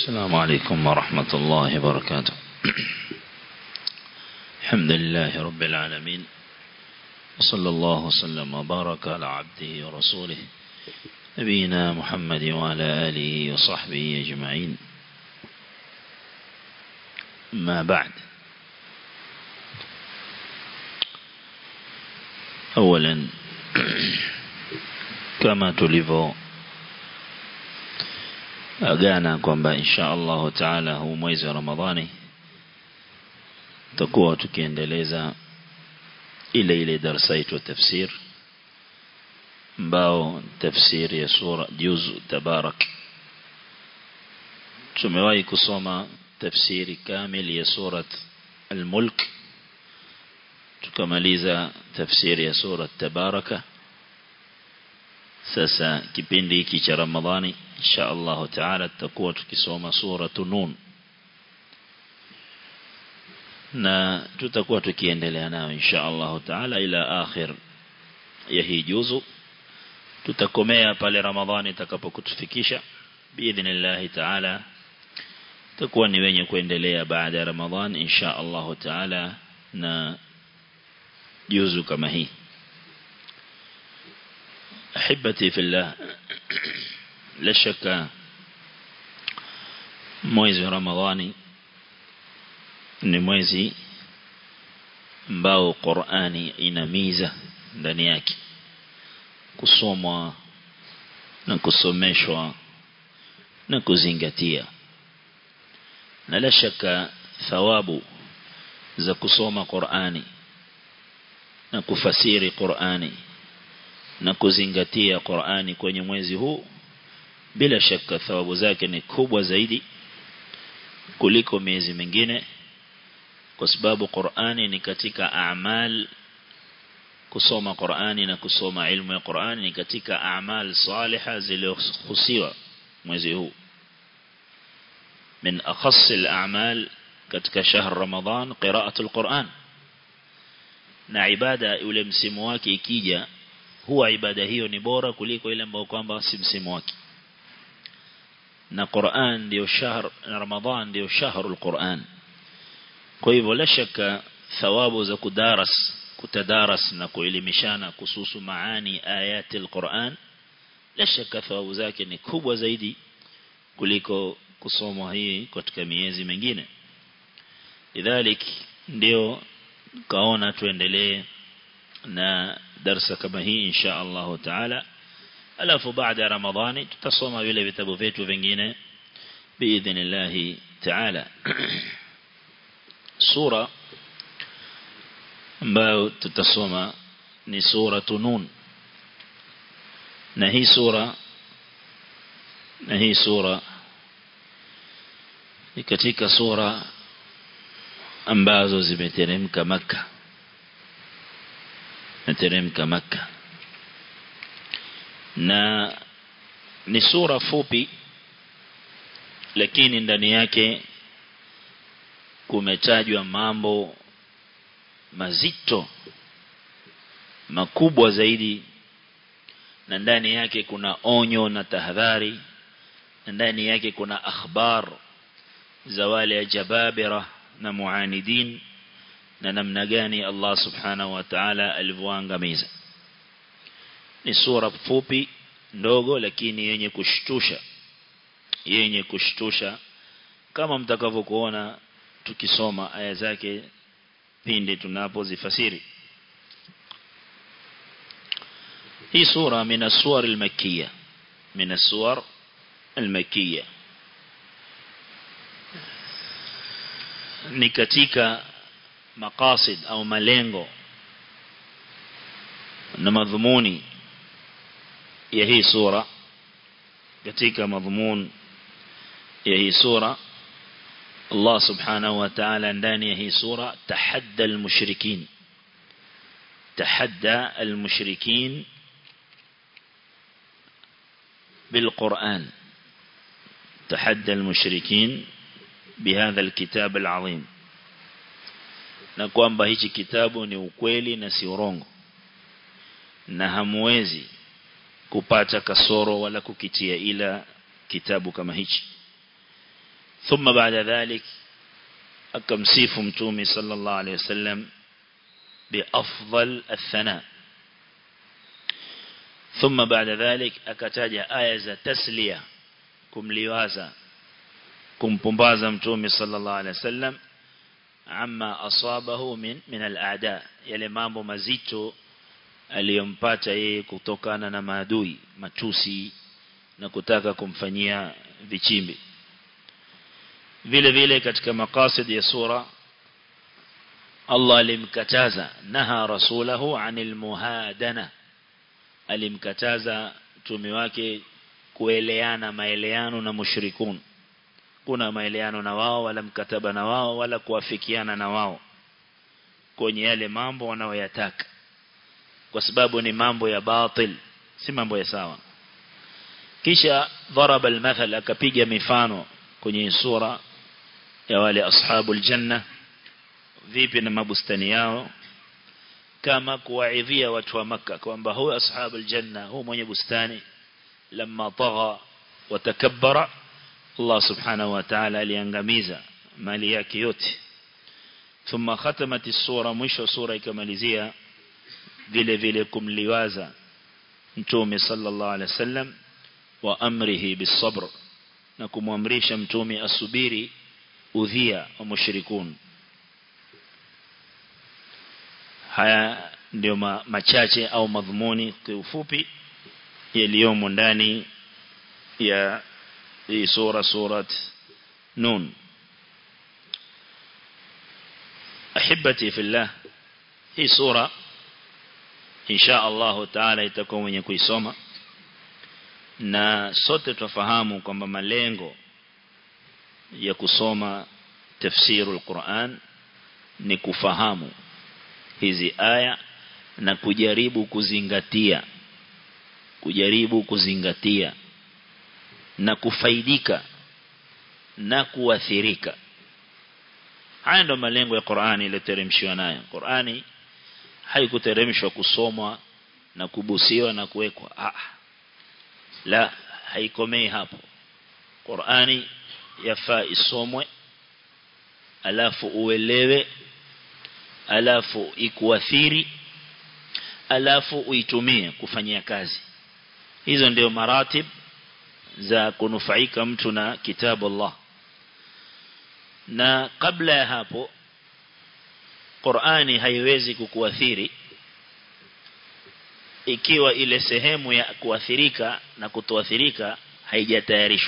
السلام عليكم ورحمة الله وبركاته الحمد لله رب العالمين وصلى الله وسلم وبارك على عبده ورسوله نبينا محمد وعلى آله وصحبه أجمعين ما بعد أولا كما تلفوا agana kwamba insha Allah taala huu mwezi wa Ramadhani tutakuwa tukiendeleza ile ile darasa yetu tafsir ambao tafsir ya sura juzu tabarak tumewahi kusoma tafsiri kamili ya surat al-mulk tukamaliza tafsiri ya surat tabaraka sasa kipindi hiki cha Ramadhani insha Allah taala tutakuwa tukisoma sura nun na tutakuwa tukiendelea nayo insha Allah taala ila akhir ya hii juzu tutakomea pale Ramadhani itakapokutufikisha biidhnillah taala tutakuwa ni wenye kuendelea baada ya Ramadhani insha Allah taala na juzu kama hii أحبتي في الله لا شك mwezi wa Ramadhani ni mwezi ambao Qur'ani inamiza ndani yake kusomwa na kusomeshwa na kuzingatia na la shaka thawabu za kusoma Qur'ani na kufasiri Qur'ani na kuzingatia Qur'ani kwenye mwezi huu bila shaka thawabu zake ni kubwa zaidi kuliko miezi mingine kwa sababu Qur'ani ni katika a'mal kusoma Qur'ani na kusoma ilmu ya Qur'ani ni katika a'mal saliha zilizohusiwa mwezi huu من أخص الأعمال katika shahr Ramadhan qira'atul Qur'an na ibada ule msimu wake ikija huwa ibada hiyo ni bora kuliko ile ambayo kwamba si msimu wake na Qur'an ndio shahr na Ramadhan ndio shahrul Qur'an kwa hivyo la shaka thawabu za kudaras kutadaras na kuelimishana kuhusu maani ayati al-Qur'an la shaka thawabu zake ni kubwa zaidi kuliko kusomwa hii katika miezi mingine lidhalik ndio kaona tuendelee na darsa kama hii insha Allah taala alafu baada ya ramadhani tutasoma vile vitabu vyetu vingine biidhnillah taala sura ambayo tutasoma ni sura nun na hii sura na hii sura ni katika sura ambazo zimeteremka maka nateremka maka na ni sura fupi lakini ndani yake kumetajwa mambo mazito makubwa zaidi na ndani yake kuna onyo na tahadhari na ndani yake kuna akhbar za wale jababira na muanidin na namna gani Allah subhanahu wa ta'ala alivyoangamiza ni sura fupi ndogo lakini yenye kushtusha yenye kushtusha kama mtakavyokuona tukisoma aya zake pindi tunapozifasiri hii sura min as-suwar al-makkiyah min as-suwar al-makkiyah ni katika maqasid au malengo na madhumuni ya hii sura katika madhumun ya hii sura Allah subhanahu wa ta'ala ndani ya hii sura tahadda al-mushrikin tahadda al-mushrikin بالقرآن تحدى المشركين بهذا الكتاب العظيم na kwamba hichi kitabu ni ukweli na si urongo na hamwezi kupata kasoro wala kukitia ila kitabu kama hichi ثم بعد ذلك أكمسيف متومي صلى الله عليه وسلم بأفضل الثناء ثم بعد ذلك أكتاج آية تسلية كم لوازا كم بمبازا متومي صلى الله عليه وسلم عما أصابه من من الأعداء yale mambo mazito aliyompata yeye kutokana na maadui matusi na kutaka kumfanyia vichimbi vile vile katika maqasid ya sura Allah alimkataza naha rasulahu anil muhadana alimkataza mtume wake kueleana maeleano na mushrikun kuna maeleano na wao wala mkataba na wao wala kuafikiana na wao kwenye yale mambo wanayoyataka kwa sababu ni mambo ya batil si mambo ya sawa kisha dharaba almathal akapiga mifano kwenye sura ya wale ashabul janna vipi na mabustani yao kama kuwaidhia watu wa maka kwamba huyo ashabul janna huyo mwenye bustani lamma tagha watakabbara Allah subhanahu wa ta'ala aliangamiza mali yake yote thumma khatamat as-sura mwisho sura ikamalizia vile vile kumliwaza mtume sallallahu alaihi wasallam wa amrihi bisabr na kumwamrisha mtume asubiri udhia wa mushrikun haya ndio ma, machache au madhumuni kwa ufupi yaliyomo ndani ya hii sura surat nun ahibati fillah hii sura insha Allah taala itakuwa mwenye kuisoma na sote tufahamu kwamba malengo ya kusoma tafsirul Qur'an ni kufahamu hizi aya na kujaribu kuzingatia kujaribu kuzingatia na kufaidika na kuathirika haya ndo malengo ya Qur'ani iliyoteremshwa nayo Qur'ani haikuteremshwa kusomwa na kubusiwa na kuwekwa ah la haikomei hapo Qur'ani yafaa isomwe alafu uelewe alafu ikuathiri alafu uitumie kufanyia kazi hizo ndio maratib za kunufaika mtu na kitabu Allah na kabla ya hapo Qur'ani haiwezi kukuathiri ikiwa ile sehemu ya kuathirika na kutoathirika haijatayarishwa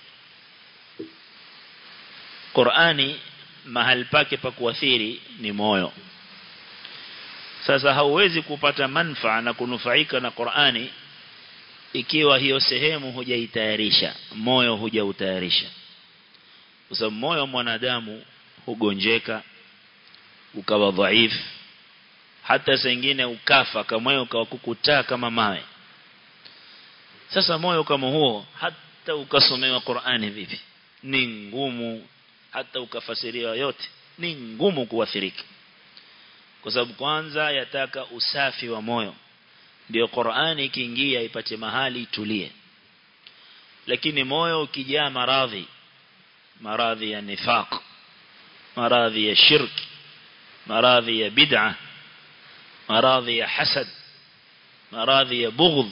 Qur'ani mahali pake pa kuathiri ni moyo sasa hauwezi kupata manfaa na kunufaika na Qur'ani ikiwa hiyo sehemu hujaitayarisha moyo hujautayarisha kwa sababu moyo mwanadamu hugonjeka ukawa dhaifu hata sengine ukafa kama moyo ukawa kukutaa kama mawe sasa moyo kama huo hata ukasomewa Qur'ani vipi ni ngumu hata ukafasiriwa yote ni ngumu kuathirika kwa sababu kwanza yataka usafi wa moyo ndio Qur'ani ikiingia ipate mahali itulie lakini moyo ukijaa maradhi maradhi ya nifaq maradhi ya shirki maradhi ya bid'a maradhi ya hasad maradhi ya bughd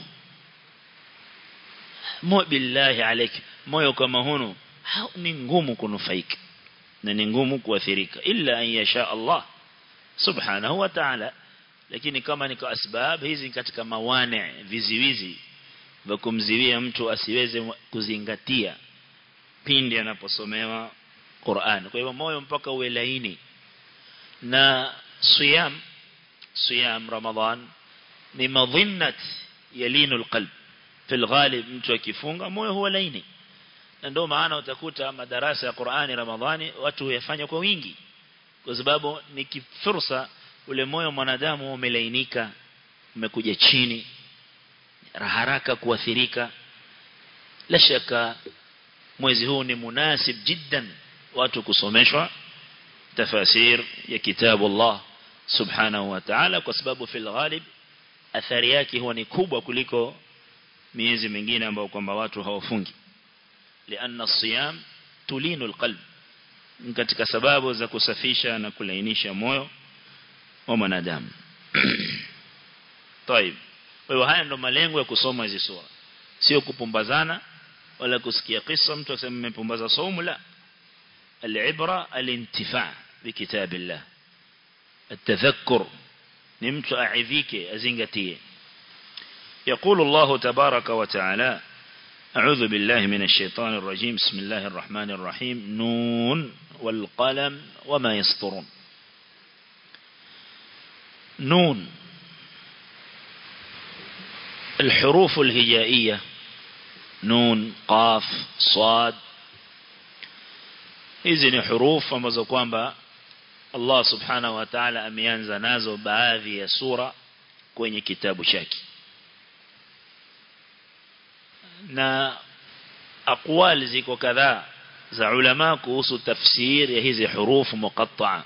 mo billahi alayk moyo kama huno ni ngumu kunufaika na ni ngumu kuathirika illa an yasha Allah subhanahu wa ta'ala lakini kama ni kwa sababu hizi katika mawane viziwizi vya kumziwia mtu asiweze kuzingatia pindi anaposomewa Qur'an kwa hivyo moyo mpaka uwe laini na siyam siyam ramadhan ni madhinnat yalinu alqalb fil ghalib mtu akifunga moyo huwa laini na ndio maana utakuta madarasa ya Qur'ani Ramadhani watu huyafanya kwa wingi kwa sababu ni fursa ule moyo mwanadamu umelainika umekuja chini haraka kuathirika la shaka mwezi huu ni munasib jiddan watu kusomeshwa tafasir ya kitabu Allah subhanahu wa ta'ala kwa sababu fil ghalib athari yake huwa ni kubwa kuliko miezi mingine ambayo kwamba watu hawafungi لأن الصيام tulinu alqalb katika sababu za kusafisha na kulainisha moyo wa mwanadamu طيب kwa hiyo haya ndo malengo ya kusoma hizi sura sio kupumbazana wala kusikia kisa mtu akisema nimepumbaza saumu la العبرة الانتفاع بكتاب الله التذكر نمت أعذيك أزنغتي يقول الله تبارك وتعالى أعوذ بالله من الشيطان الرجيم بسم الله الرحمن الرحيم نون والقلم وما يسطرون نون الحروف الهجائية نون قاف صاد hizi ni hurufu ambazo kwamba Allah subhanahu wa ta'ala ameanza nazo baadhi ya sura kwenye kitabu chake na aqwali ziko kadhaa za ulama kuhusu tafsir ya hizi hurufu muqatta'a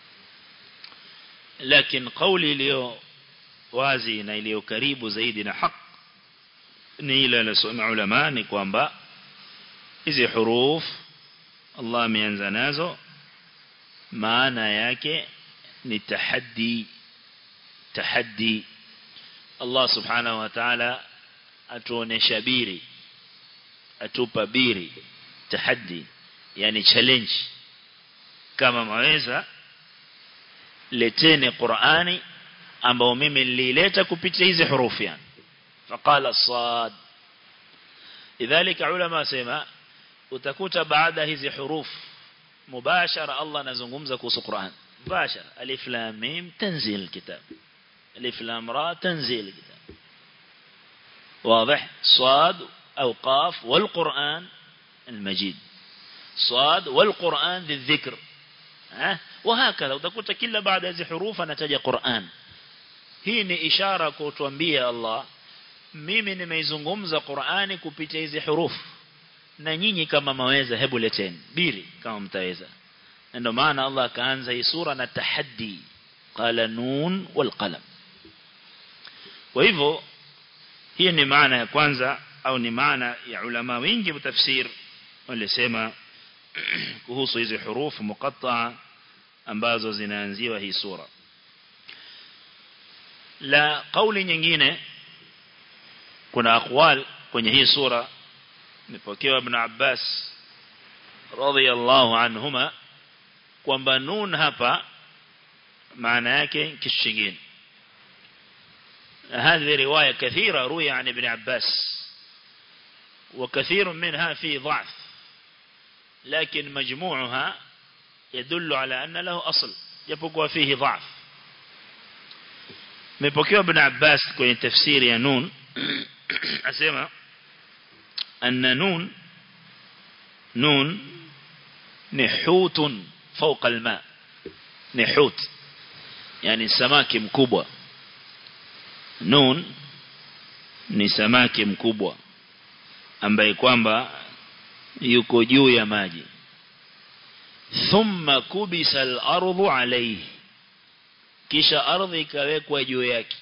lakini kauli iliyo wazi na iliyo karibu zaidi na haq ni ile anasoma ulama ni kwamba hizi hurufu Allah ameanza nazo maana yake ni tahaddi tahaddi Allah subhanahu wa ta'ala atuonesha biri atupa biri tahaddi yani challenge kama maweza leteni Qur'ani ambao mimi nilileta kupitia hizi hurufi yani faqala sad idhalika ulama sema utakuta baada hizi huruf mubashara Allah anazungumza kuhusu Qur'an mubashara alif lam mim tanzil kitab alif lam ra tanzil kitab واضح صاد أو قاف والقرآن المجيد صاد والقرآن ذي الذكر ها وهكذا utakuta kila baada hizi hurufa nataja Qur'an hii ni ishara kutuambia Allah mimi nimeizungumza Qur'ani kupitia hizi hurufu na nyinyi kama maweza hebu leteni biri kama mtaweza ndio maana Allah akaanza hii sura na tahaddi qala nun wal qalam kwa hivyo hii ni maana ya kwanza au ni maana ya ulama wengi wa tafsir walisema kuhusu hizi hurufu muqatta'a ambazo zinaanziwa hii sura la kauli nyingine kuna aqwal kwenye hii sura nipokewa ibn Abbas radhiyallahu anhuma kwamba nun hapa maana yake kitu kingine هذه رواية كثيرة روي عن ابن عباس وكثير منها في ضعف لكن مجموعها يدل على أن له أصل يبقى فيه ضعف مبكيو ابن عباس كون تفسير يا نون أسمع أن نون نون نحوت فوق الماء نحوت يعني samaki mkubwa nun ni samaki mkubwa ambaye kwamba yuko juu ya maji thumma kubisa al-ardhu alayhi kisha ardhi ikawekwa juu yake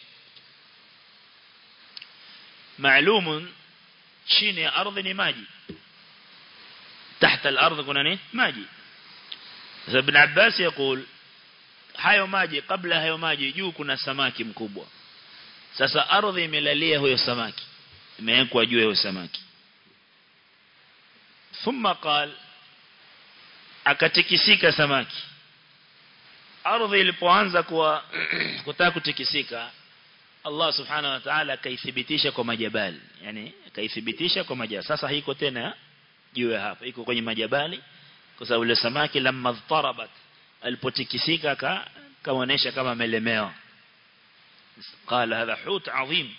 maalumun chini ya ardhi ni maji tahta al-ardh kuna ni maji sasa ibn Abbas yakul hayo maji kabla hayo maji juu kuna samaki mkubwa sasa ardhi imelalia huyo samaki imewekwa juu ya huyo samaki thumma qal akatikisika samaki ardhi ilipoanza kuwa kutaka kutikisika Allah subhanahu wa ta'ala akaithibitisha kwa majabali yani akaithibitisha kwa majabali sasa haiko tena juu ya hapa iko kwenye majabali kwa sababu ile samaki lamma dharabat alipotikisika kaonesha kama amelemewa قال هذا حوت عظيم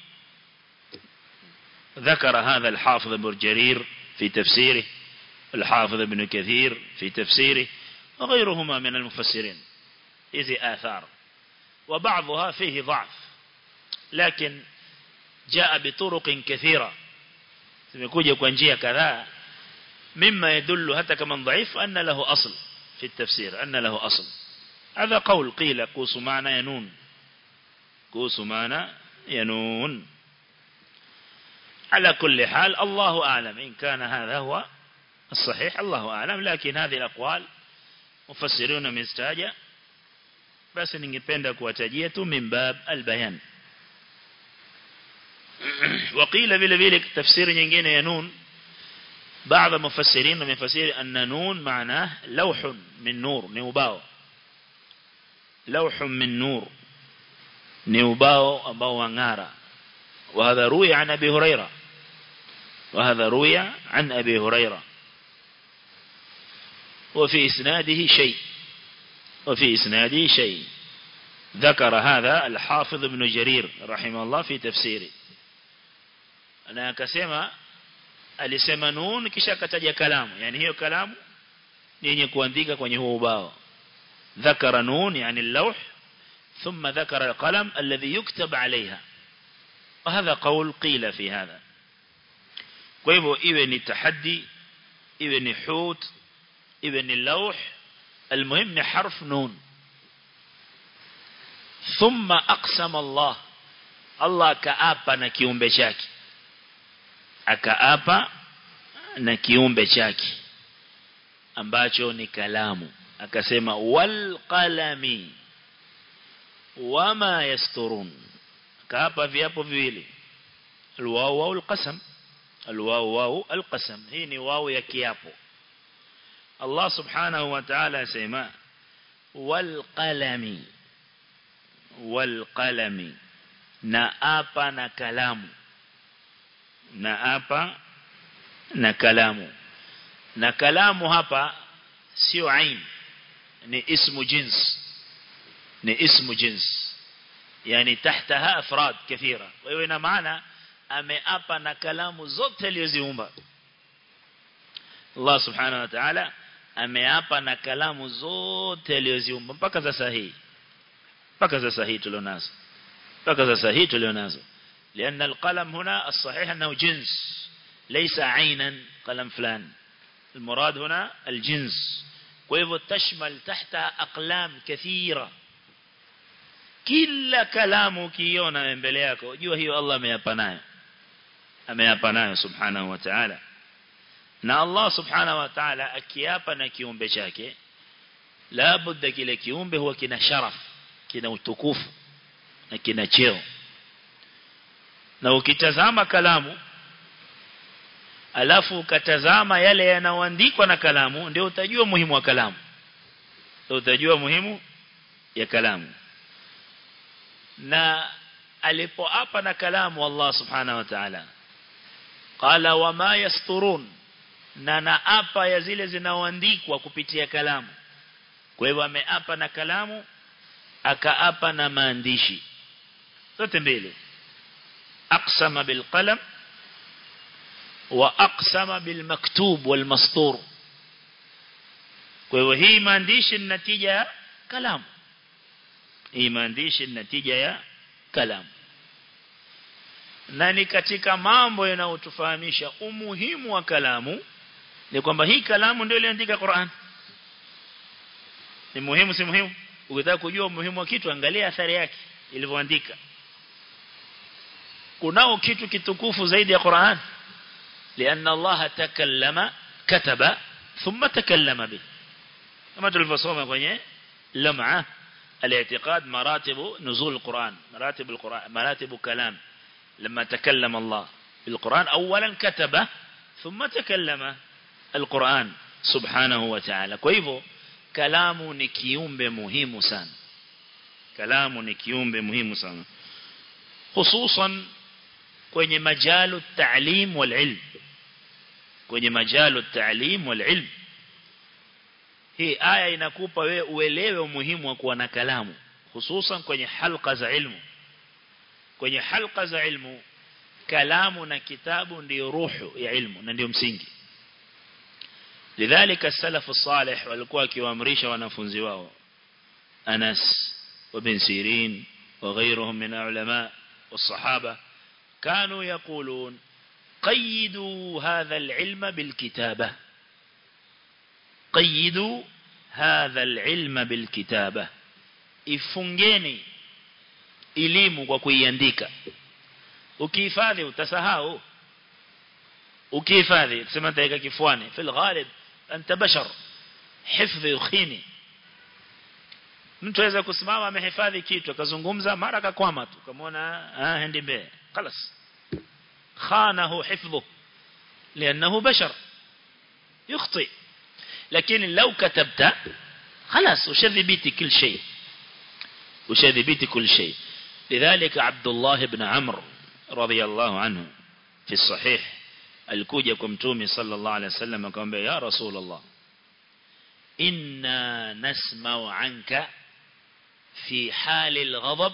ذكر هذا الحافظ ابن جرير في تفسيره الحافظ ابن كثير في تفسيره وغيرهما من المفسرين إذي آثار وبعضها فيه ضعف لكن جاء بطرق كثيرة سمكوجة كونجية كذا مما يدل حتى كمن ضعيف أن له أصل في التفسير أن له أصل هذا قول قيل قوس معنى ينون قوس معنى ينون على كل حال الله أعلم إن كان هذا هو الصحيح الله أعلم لكن هذه الأقوال مفسرون مستاجة بس ningependa kuwatajia tu min bab albayan وقيل vile vile tafsiri nyingine ya nun بعض المفسرين ومفسير أن نون معناه لوح من نور نيوباو لوح من نور نيوباو أباو وانغارا وهذا روي عن أبي هريرة وهذا روي عن أبي هريرة وفي إسناده شيء وفي إسناده شيء ذكر هذا الحافظ ابن جرير رحمه الله في تفسيره أنا كسيما alisema nun kisha akataja kalamu yani hiyo kalamu ni yenye kuandika kwenye huo ubao ذكر نون يعني اللوح ثم ذكر القلم الذي يكتب عليها وهذا قول قيل في هذا kwa hivyo iwe ni tahaddi iwe ni hut iwe ni lawh المهم ni harf nun thumma aqsama Allah Allah kaapa na kiumbe chake akaapa na kiumbe chake ambacho ni kalamu akasema wal qalami wama yasturun kaapa viapo viwili alwaw wal qasam alwaw waw alqasam hii ni waw ya kiapo Allah subhanahu wa ta'ala asema wal qalami wal qalami na apa na kalamu na hapa na kalamu na kalamu hapa sio ain ni ismu jins ni ismu jins yani tahtaha afrad kathira kwa hiyo ina maana ameapa na kalamu zote alizoziumba Allah subhanahu wa ta'ala ameapa na kalamu zote alizoziumba mpaka sasa hii mpaka sasa hii tulionazo mpaka sasa hii tulionazo لأن القلم هنا الصحيح أنه جنس ليس عينا قلم فلان المراد هنا الجنس ويفو تشمل تحت أقلام كثيرة كل كلام كيونا من بلياكو جوا هي الله ميابناه أميابناه سبحانه وتعالى na Allah subhanahu wa ta'ala akiapa na kiumbe chake la budda kile kiumbe huwa kina sharaf kina utukufu na kina cheo na ukitazama kalamu alafu ukatazama yale yanayoandikwa na kalamu ndio utajua muhimu wa kalamu ndio utajua muhimu ya kalamu na alipoapa na kalamu Allah subhanahu wa ta'ala qala wama yasturun na naapa ya zile zinaoandikwa kupitia kalamu kwa hivyo ameapa na kalamu akaapa na maandishi zote mbili أقسم بالقلم وأقسم بالمكتوب والمسطور وهي maandishi النتيجة ya كلام hii maandishi النتيجة ya كلام na ni katika mambo yanayotufahamisha umuhimu wa kalamu ni kwamba hii kalamu ndio iliandika Qur'an ni muhimu si muhimu ukitaka kujua umuhimu wa kitu angalia athari yake ilivyoandika kunao kitu kitukufu zaidi ya Qur'an لأن الله تكلم كتب ثم تكلم به كما تلفصوم kwenye لمعة الاعتقاد مراتب نزول القرآن مراتب القرآن مراتب كلام لما تكلم الله بالقرآن أولا كتب ثم تكلم القرآن سبحانه وتعالى كيفو كلام نكيوم بمهم سان كلام نكيوم بمهم سان خصوصا kwenye majalu ta'lim wal ilm kwenye majalu ta'lim wal ilm hii aya inakupa wewe uelewe umuhimu wa kuwa na kalamu hususan kwenye halqa za ilmu kwenye halqa za ilmu kalamu na kitabu ndio ruhu ya ilmu na ndio msingi lidhalika salafu salih walikuwa wakiwaamrisha wanafunzi wao Anas وابن سيرين وغيرهم من العلماء والصحابة كانوا يقولون قيدوا هذا العلم بالكتابة قيدوا هذا العلم بالكتابة ifungeni elimu kwa kuiandika ukihifadhi utasahau ukihifadhi tuseme nitaweka kifuani fil ghalib anta bashar hifdhi ukhini mtu aweza kusimama amehifadhi kitu akazungumza mara akakwama tu kamaona ah hendi mbele خلاص خانه حفظه لانه بشر يخطئ لكن لو كتبت خلاص وشذبيتي كل شيء وشذبيتي كل شيء لذلك عبد الله بن عمرو رضي الله عنه في الصحيح alikuja kwa mtume sallallahu alaihi wasallam akamwambia ya rasulullah inna nasma'u anka fi hali al-ghadab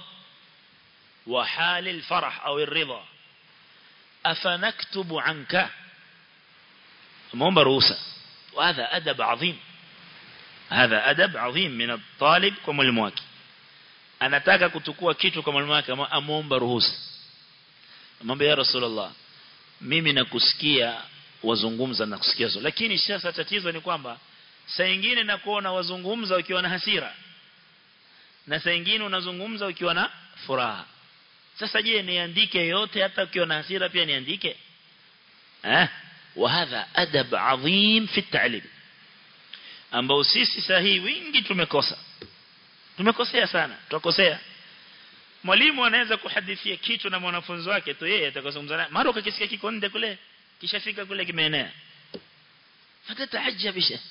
wa hali al-farah au ar-ridha afanaktubu anka muomba ruhusa وهذا أدب عظيم هذا أدب عظيم من الطالب كمwalimu wake anataka kutukua kitu kwa mwalimu wake amuomba ruhusa amwambia ya rasulullah mimi nakusikia wazungumza na kusikia zo lakini sasa tatizo ni kwamba saa nyingine nakuona wazungumza ukiwa na hasira na saa nyingine unazungumza ukiwa na furaha sasa je niandike yote hata ukiwa na hasira pia niandike eh وهذا أدب عظيم في التعليم ambao sisi sahihi wingi tumekosa tumekosea sana tukosea mwalimu anaweza kuhadithia kitu na mwanafunzi wake tu yeye atakazungumza naye mara ukakisikia kiko nje kule kishafika kule kimeenea فتتعجب شيء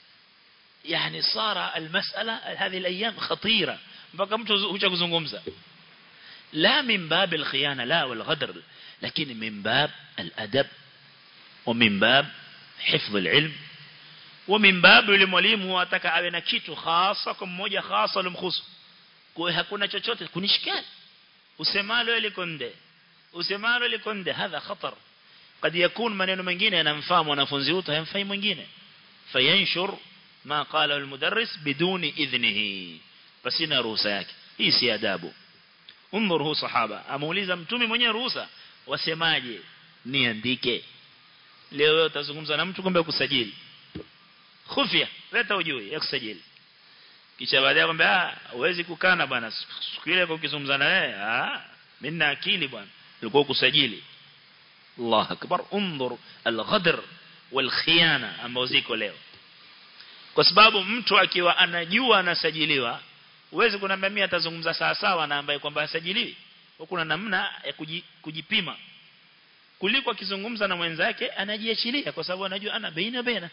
يعني صار المسألة هذه الأيام خطيرة mpaka mtu hucha kuzungumza la min bab alkhiyana la wal ghadr lakini min bab aladab ومن باب حفظ العلم ومن باب yule mwalimu ataka awe na kitu hasa kwa mmoja hasa lumkhusu kwa hakuna chochote kunishikali usemalo liko nde usemalo liko nde hadha khatar قد يكون maneno mengine yanamfaa mwanafunzi huyo hayamfai mwingine fayanshur ma qala almudarris biduni idhnihi pasina ruhusa yake hii si adabu unzur hu sahaba amuuliza mtume mwenyewe ruhusa wasemaje niandike leo wewe utazungumza na mtu kumbe kusajili khufia leta ujui ya kusajili kisha baadaye kwamba ah huwezi kukana bwana siku ile ukizungumza na wewe ah mimi na akili bwana ulikuwa kusajili Allah akbar unzur al-ghadr wal-khiyana ambao ziko leo kwa sababu mtu akiwa anajua anasajiliwa huwezi kunambia mimi atazungumza sawa sawa na ambaye kwamba asajiliwi kuna namna ya kujipima kuliko akizungumza na mwenzake anajiachilia kwa sababu anajua ana baina baina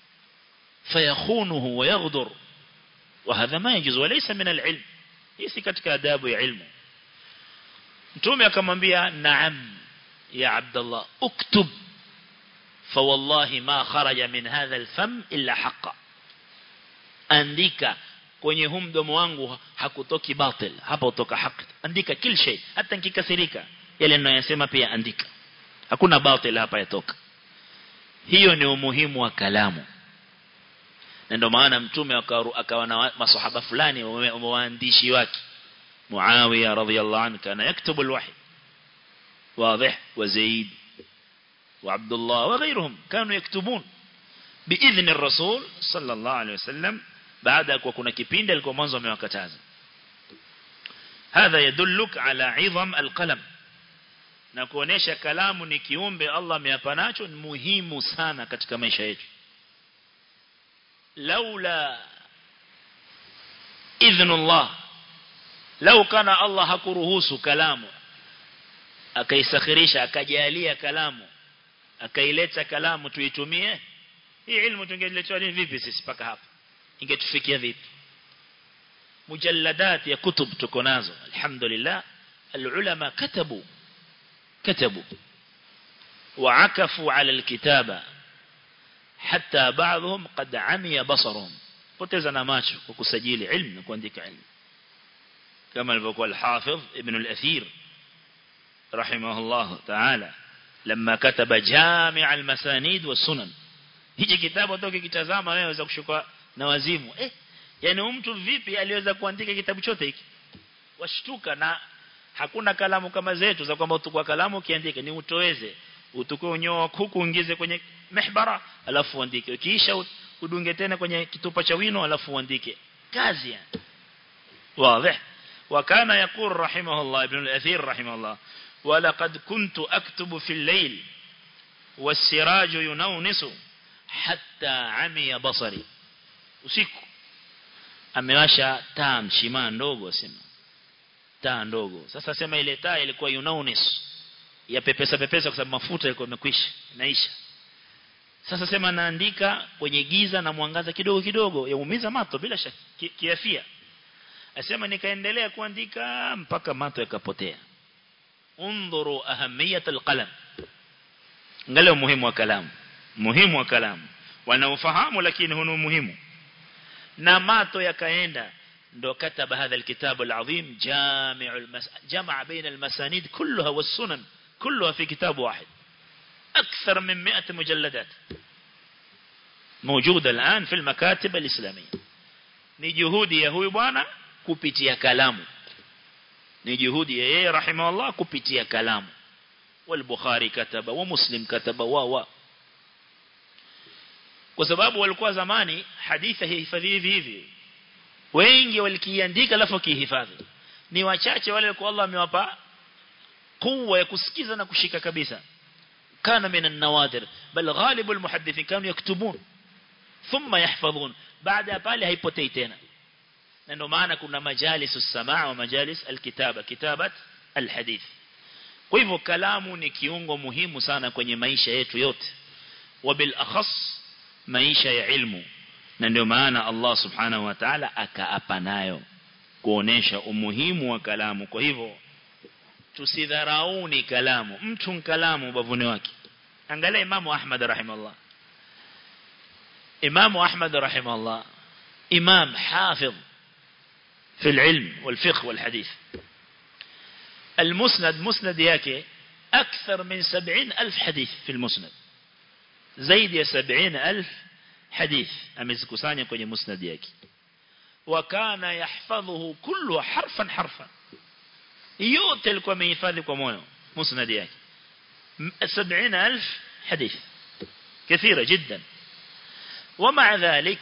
fayakhunuhu wa yaghdur وهذا ما يجوز وليس من العلم hii katika adabu ya ilmu mtume akamwambia naam ya abdullah uktub فوالله ما خرج من هذا الفم إلا حقا andika kwenye huu mdomo wangu hakutoki batil hapa utoka haki andika kila shay hata nikikasirika yale ninayosema pia andika hakuna batil hapa yatoka hiyo ni umuhimu wa kalamu na ndio maana mtume akawa na maswahaba fulani waandishi wake Muawiya radhiyallahu anhu kana yaktubu alwahy واضح وزيد وعبد الله وغيرهم كانوا يكتبون بإذن الرسول صلى الله عليه وسلم بعد أكو كنا كبين دلكو منظم وكتازا هذا يدلك على عظم القلم na kuonesha kalamu ni kiumbe Allah ameyapanacho ni muhimu sana katika maisha yetu laula idhnullah lau kana Allah hakuruhusu kalamu akaisakhirisha akajalia kalamu akaileta kalamu tuitumie hii ilmu tungeletewa nini vipi sisi paka hapa ingetufikia vipi mujalladat ya kutub tuko nazo alhamdulillah alulama katabu كتبوا وعكفوا على الكتابة حتى بعضهم قد عمي بصرهم poteza macho kwa kusajili ilmu na kuandika ilmu kama alivyokuwa al-Hafidh Ibn al-Athir rahimahullah ta'ala لما كتب جامع المسانيد والسنن hiki kitabu utoke kitazama wewe waweza kushuka na wazimu eh yani mtu vipi aliweza kuandika kitabu chote hiki washtuka na hakuna kalamu kama zetu za kwamba utukua kalamu ukiandika ni utoeze utukue unyoa kuku uingize kwenye mihbara alafu uandike kisha udunge tena kwenye kitupa cha wino alafu uandike kazi yani واضح وكان يقول رحمه الله ابن الأثير رحمه الله ولقد كنت أكتب في الليل wasiraju yunawnisu hatta amiya basari usiku amewasha taa mshimaa ndogo sema taa ndogo sasa sema ile taa ilikuwa yunawnis ya pepesa pepesa kwa sababu mafuta yalikuwa yamekwisha naisha sasa sema naandika kwenye giza na mwangaza kidogo kidogo yaumiza mato bila shaka ki, kiafia asema nikaendelea kuandika mpaka mato yakapotea undhuru ahamiyat alqalam angalia umuhimu wa kalamu muhimu wa kalamu wanaofahamu lakini hunu muhimu na mato yakaenda ndo kataba hadha alkitab alazim jami'ul jamaa baina almasanid kullaha was-sunan كلها في كتاب واحد أكثر من مئة مجلدات موجودة الآن في المكاتب الإسلامية نجهودي يهوي بانا كبتيا كلامه نجهودي يهي رحمه الله كبتيا كلامه والبخاري كتب ومسلم كتب و و kwa sababu walikuwa zamani hadithi hihifadhi hivi hivi wengi walikiandika alafu kihifadhi ni wachache wale kwa Allah amewapa قوة يكسكيزا نكشيكا كبيسا كان من النوادر بل غالب المحدثين كانوا يكتبون ثم يحفظون بعد بالي هيبوتي تena ndio maana kuna majalis السماع ومجالس الكتابة كتابة الحديث kwa hivyo kalamu ni kiungo muhimu sana kwenye maisha yetu yote wabil akhas maisha ya ilmu na ndio maana Allah subhanahu wa ta'ala akaapa nayo kuonesha umuhimu wa kalamu kwa hivyo tusidharauni kalamu mtu kalamu bavuni wake angalia imamu ahmad rahimahullah imamu ahmad rahimahullah imam hafidh في العلم والفقه والحديث المسند مسند yake أكثر من سبعين ألف حديث في المسند زيد يا سبعين ألف حديث أمزكسانيا kwenye مسند yake وكان يحفظه كله حرفا حرفا yote alikuwa amehifadhi kwa moyo musnad yake 70000 حديث كثيرة جدا ومع ذلك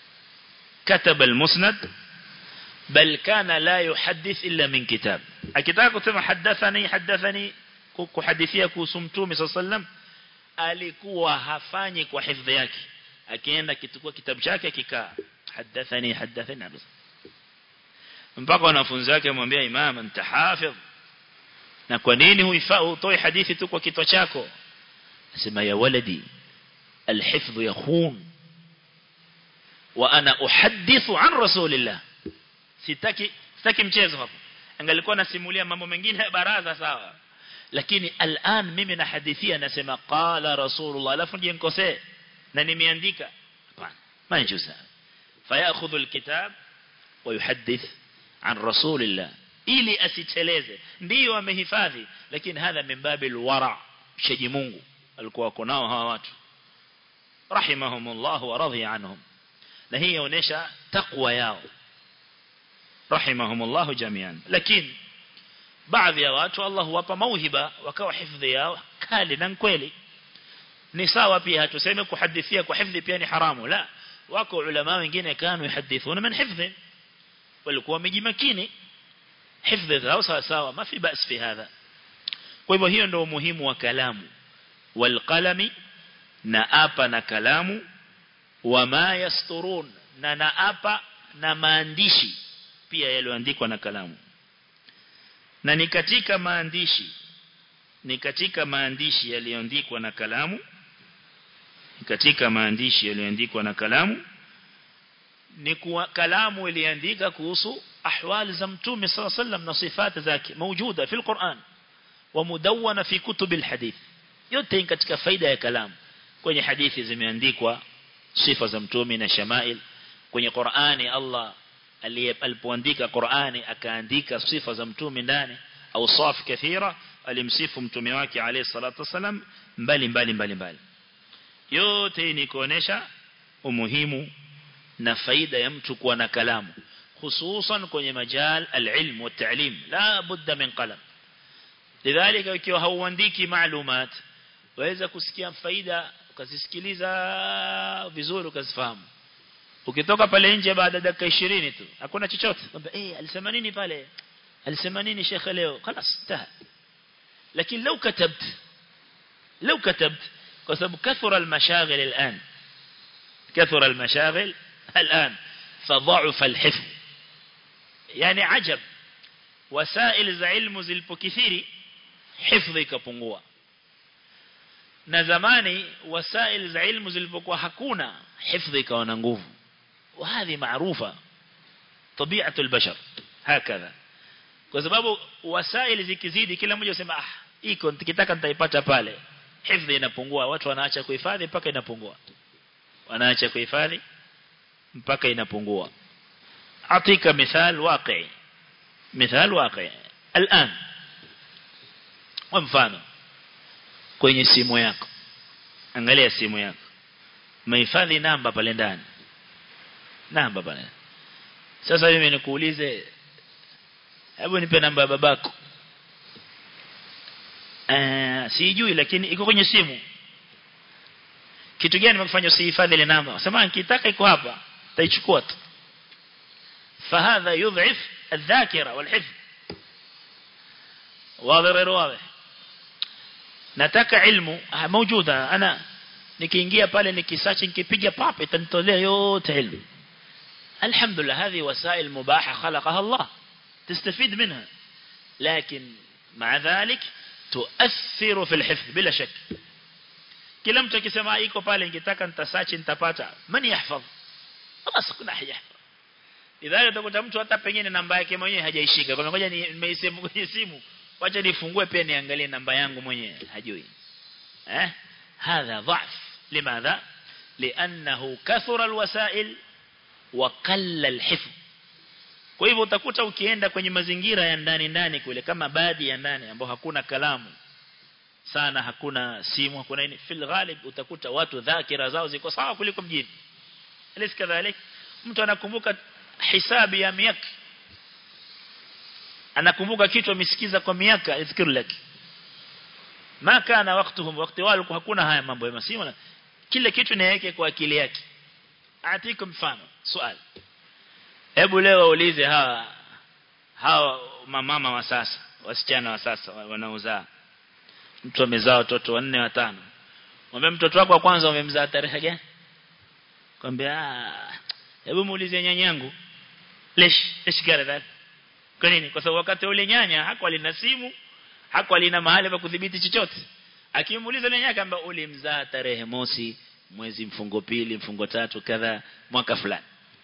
كتب المسند بل كان لا يحدث إلا من كتاب akitaka kusema hadathani hadathani kuhadithia kuhusu mtume sallam alikuwa hafanyi kwa hifadhi yake akienda kitukua kitabu chake kikaa hadathani hadathani mpaka wanafunzi wake wamwambia imam anta hafidh na kwa nini huifaa utoe hadithi tu kwa kichwa chako asema ya waladi alhifdh yakhun wa ana uhaddithu an rasulillah sitaki sitaki mchezo hapo angalikuwa nasimulia mambo mengine ya baraza sawa lakini al'an mimi nahadithia nasema qala rasulullah alafu je nikosee na nimeandika hapana manjusa fayakhudhu alkitab wa yuhaddith an rasulillah ili asicheleze ndio amehifadhi lakini hadha min babil wara shaji Mungu alikuwa wako nao hawa watu rahimahumullah wa radhiya anhum na hii inaonyesha takwa yao rahimahumullah jamian lakini baadhi ya watu Allah huwapa mauhiba wakawa hifadhi yao kali na kweli ni sawa pia hatuseme kuhadithia kwa hifadhi pia ni haramu la wako ulama wengine kanu yuhadithuna min hifdhi walikuwa wamejimakini hifdhi zao sawa sawa ma fi bas fi hadha kwa hivyo hiyo ndio umuhimu wa kalamu walqalami na apa na kalamu wama yasturun na na apa na maandishi pia yaliyoandikwa na kalamu na ni katika maandishi ni katika maandishi yaliyoandikwa na kalamu katika maandishi yaliyoandikwa na kalamu ni kuwa kalamu iliandika kuhusu ahwali za mtume صلى الله عليه وسلم na sifati zake موجوده في القرآن ومدونه في كتب الحديث yote katika faida ya kalamu kwenye hadithi zimeandikwa sifa za mtume na shamail kwenye Qur'ani Allah alipoandika Qur'ani akaandika sifa za mtume ndani au saf kathira alimsifu mtume wake alayhi salatu wasalam mbali mbali mbali mbali yote ni kuonesha umuhimu na faida ya mtu kuwa na kalamu hususan kwenye majal alilm wa ta'lim la budda min qalam lidhalika ikiwa hauandiki maalumat waweza kusikia faida ukazisikiliza vizuri ukazifahamu ukitoka pale nje baada ya dakika 20 tu hakuna chochote kwamba eh alisema nini pale alisema nini shekhe leo خلاص انتهى lakini لو كتبت لو كتبت kwa sababu kathura almashaghil al'an kathura almashaghil al'an fadha'afa alhifz yani ajab wasail za ilmu zilipokithiri hifdhi ikapungua na zamani wasail za ilmu zilipokuwa hakuna hifdhi ikawa na nguvu وهذه معروفة طبيعة البشر هكذا kwa sababu wasaili zikizidi kila mmoja usema ah iko nikitaka nitaipata pale hifadhi inapungua watu wanaacha kuhifadhi mpaka inapungua wanaacha kuhifadhi mpaka inapungua atika mithal waqi mithal waqi الان kwa mfano kwenye simu yako angalia simu yako mahifadhi namba pale ndani namba pale sasa mimi nikuulize hebu nipe namba ya babako eh sijui lakini iko kwenye simu kitu gani nimekufanya usihifadhi ile namba sema nikitaka iko hapa taichukua tu فهذا يضعف الذاكرة والحفظ واضح غير واضح nataka ilmu موجودة أنا nikiingia pale nikisearch nikipiga pap itanitolea yote ilmu alhamdulillah هذه وسائل مباحة خلقها الله تستفيد منها لكن مع ذلك تؤثر في الحفظ بلا شك kila mtu akisema iko pale ningetaka nitasearch nitapata mani yahfadh خلاص kuna yahfadh idhaa utakuta mtu hata pengine namba yake mwenyewe hajaishika kwa ngoja nimeisema kwenye simu wacha nifungue pia niangalie namba yangu mwenyewe hajui eh هذا ضعف لماذا لانه كثر الوسائل وقل الحفظ kwa hivyo utakuta ukienda kwenye mazingira ya ndani ndani kule kama baadhi ya ndani ambao hakuna kalamu sana hakuna simu hakuna nini fil ghalib utakuta watu dhakira zao ziko sawa kuliko mjini alis kadhalik mtu anakumbuka hisabi ya miaka anakumbuka kitu amesikiza kwa miaka izkiru laki ma kana waktuhum wakati wao hakuna haya mambo ya masimu kila kitu niweke kwa akili yake atiku mfano swali hebu leo waulize hawa hawa mamama wa sasa wasichana wa sasa wanaozaa mtu amezaa watoto wanne watano mwambie mtoto wako wa kwanza umemzaa tarehe gani kwambia hebu muulize nyanyangu lesh lesh gara kwa nini kwa sababu wakati ule nyanya hakuwa alina simu hakuwa alina mahali pa kudhibiti chochote akimuuliza nyanya kwamba ulimzaa tarehe mosi mwezi mfungo pili mfungo tatu kadha mwaka fulani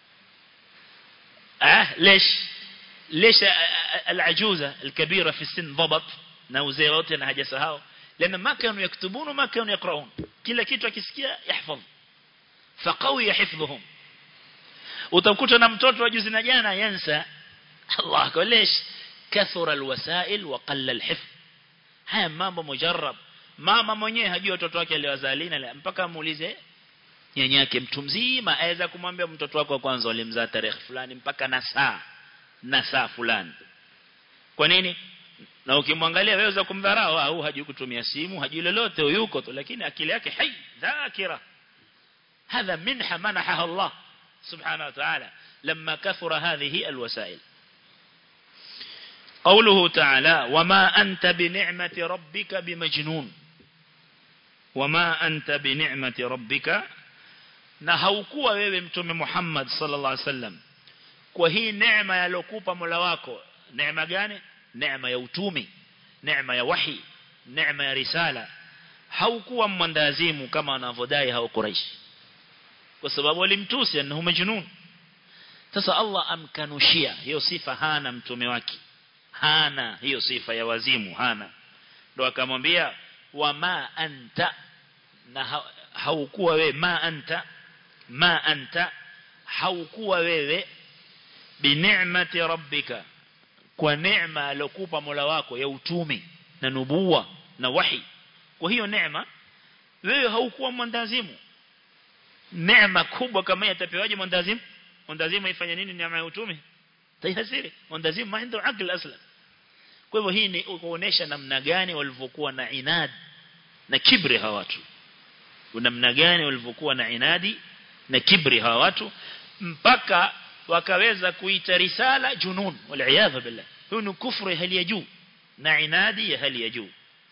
ah ليش ليش العجوزة الكبيرة في السن ضبط na uzee wote na hajasahau lana ma kanu yaktubun ma kanu yaqraun kila kitu akisikia yahfadh faqawi hifdhuhum utakuta na mtoto wa juzi na jana yansa Allah kulesh kathura alwasail wa qalla alhifdh haya mambo mujarrab mama mwenyewe hajui watoto wake aliwazalina mpaka muulize nyanyake mtu mzima aweza kumwambia mtoto wako wa kwanza ulimzaa tarehe fulani mpaka na saa na saa fulani kwa nini na ukimwangalia wewe za kumdharau au hajui kutumia simu hajui lolote yuko tu lakini akili yake hai dhakira هذا منحة منحها الله سبحانه وتعالى لما كثر هذه الوسائل قوله تعالى وما أنت بنعمة ربك بمجنون وما أنت بنعمة ربك na haukuwa wewe mtume Muhammad sallallahu alaihi wasallam kwa hii neema yalokupa Mola wako neema gani neema ya utumi neema ya wahi neema ya risala haukuwa mwandazimu kama wanavodai hao Quraysh kwa sababu walimtusi annahu majnun sasa Allah amkanushia hiyo sifa hana mtume wake hana hiyo sifa ya wazimu hana ndo akamwambia wama anta na haukuwa wewe ma anta ma anta haukuwa wewe bineemati rabbika kwa neema alokupa Mola wako ya utumi na nubuwa na wahi kwa hiyo neema wewe haukuwa mwandazimu neema kubwa kama yatapewaje mwandazimu mwandazimu ifanye nini neema ya utumi tayasiri mwandazimu ma ndio akili asla kwa hivyo hii ni kuonesha namna gani walivyokuwa na inad na kibri hawa watu namna gani walivyokuwa na inadi na kibri hawa watu mpaka wakaweza kuita risala junun wal billah hiyo ni kufru ya hali ya juu na inadi ya hali ya juu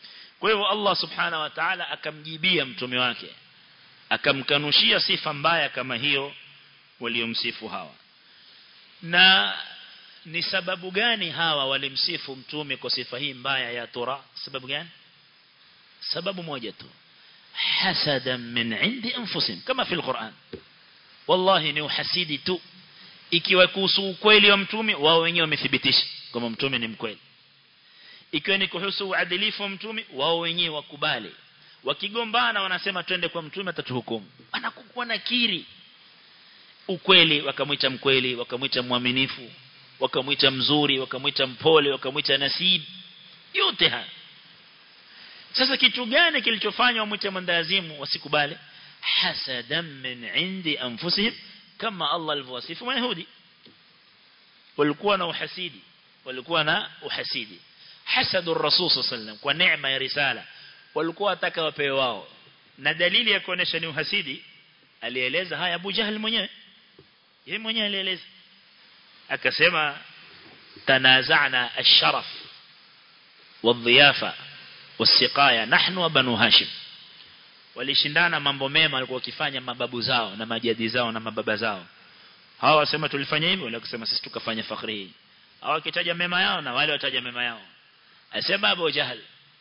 kwa hivyo Allah subhanahu wa ta'ala akamjibia mtume wake akamkanushia sifa mbaya kama hiyo waliomsifu hawa na ni sababu gani hawa walimsifu mtume kwa sifa hii mbaya ya tura sababu gani sababu moja tu hasadan min indi anfusihim kama fi alquran wallahi ni uhasidi tu ikiwa kuhusu ukweli wa mtume wao wenyewe wamethibitisha kwamba mtume ni mkweli ikiwa ni kuhusu uadilifu wa mtume wao wenyewe wakubali wakigombana wanasema twende kwa mtume atatuhukumu anakuwa nakiri ukweli wakamwita mkweli wakamwita mwaminifu wakamwita mzuri wakamwita mpole wakamwita nasib yote haya sasa kitu gani kilichofanya wamwite mwendazimu wasikubali hasadan min indi anfusihim kama Allah alivyowasifu mayahudi walikuwa na uhasidi walikuwa na uhasidi hasadu rasul sallam kwa neema ya risala walikuwa wataka wapewe wao na dalili ya kuonesha ni uhasidi alieleza haya Abu Jahl mwenyewe yeye mwenyewe alieleza akasema tanaza'na ash-sharaf wadhiyafa wasiqaya nahnu wa banu hashim walishindana mambo mema walikuwa wakifanya mababu zao na majadi zao na mababa zao hawa wasema tulifanya hivyo wale kusema sisi tukafanya fakhri hii hawa kitaja mema yao na wale wataja mema yao asema Abu Jahl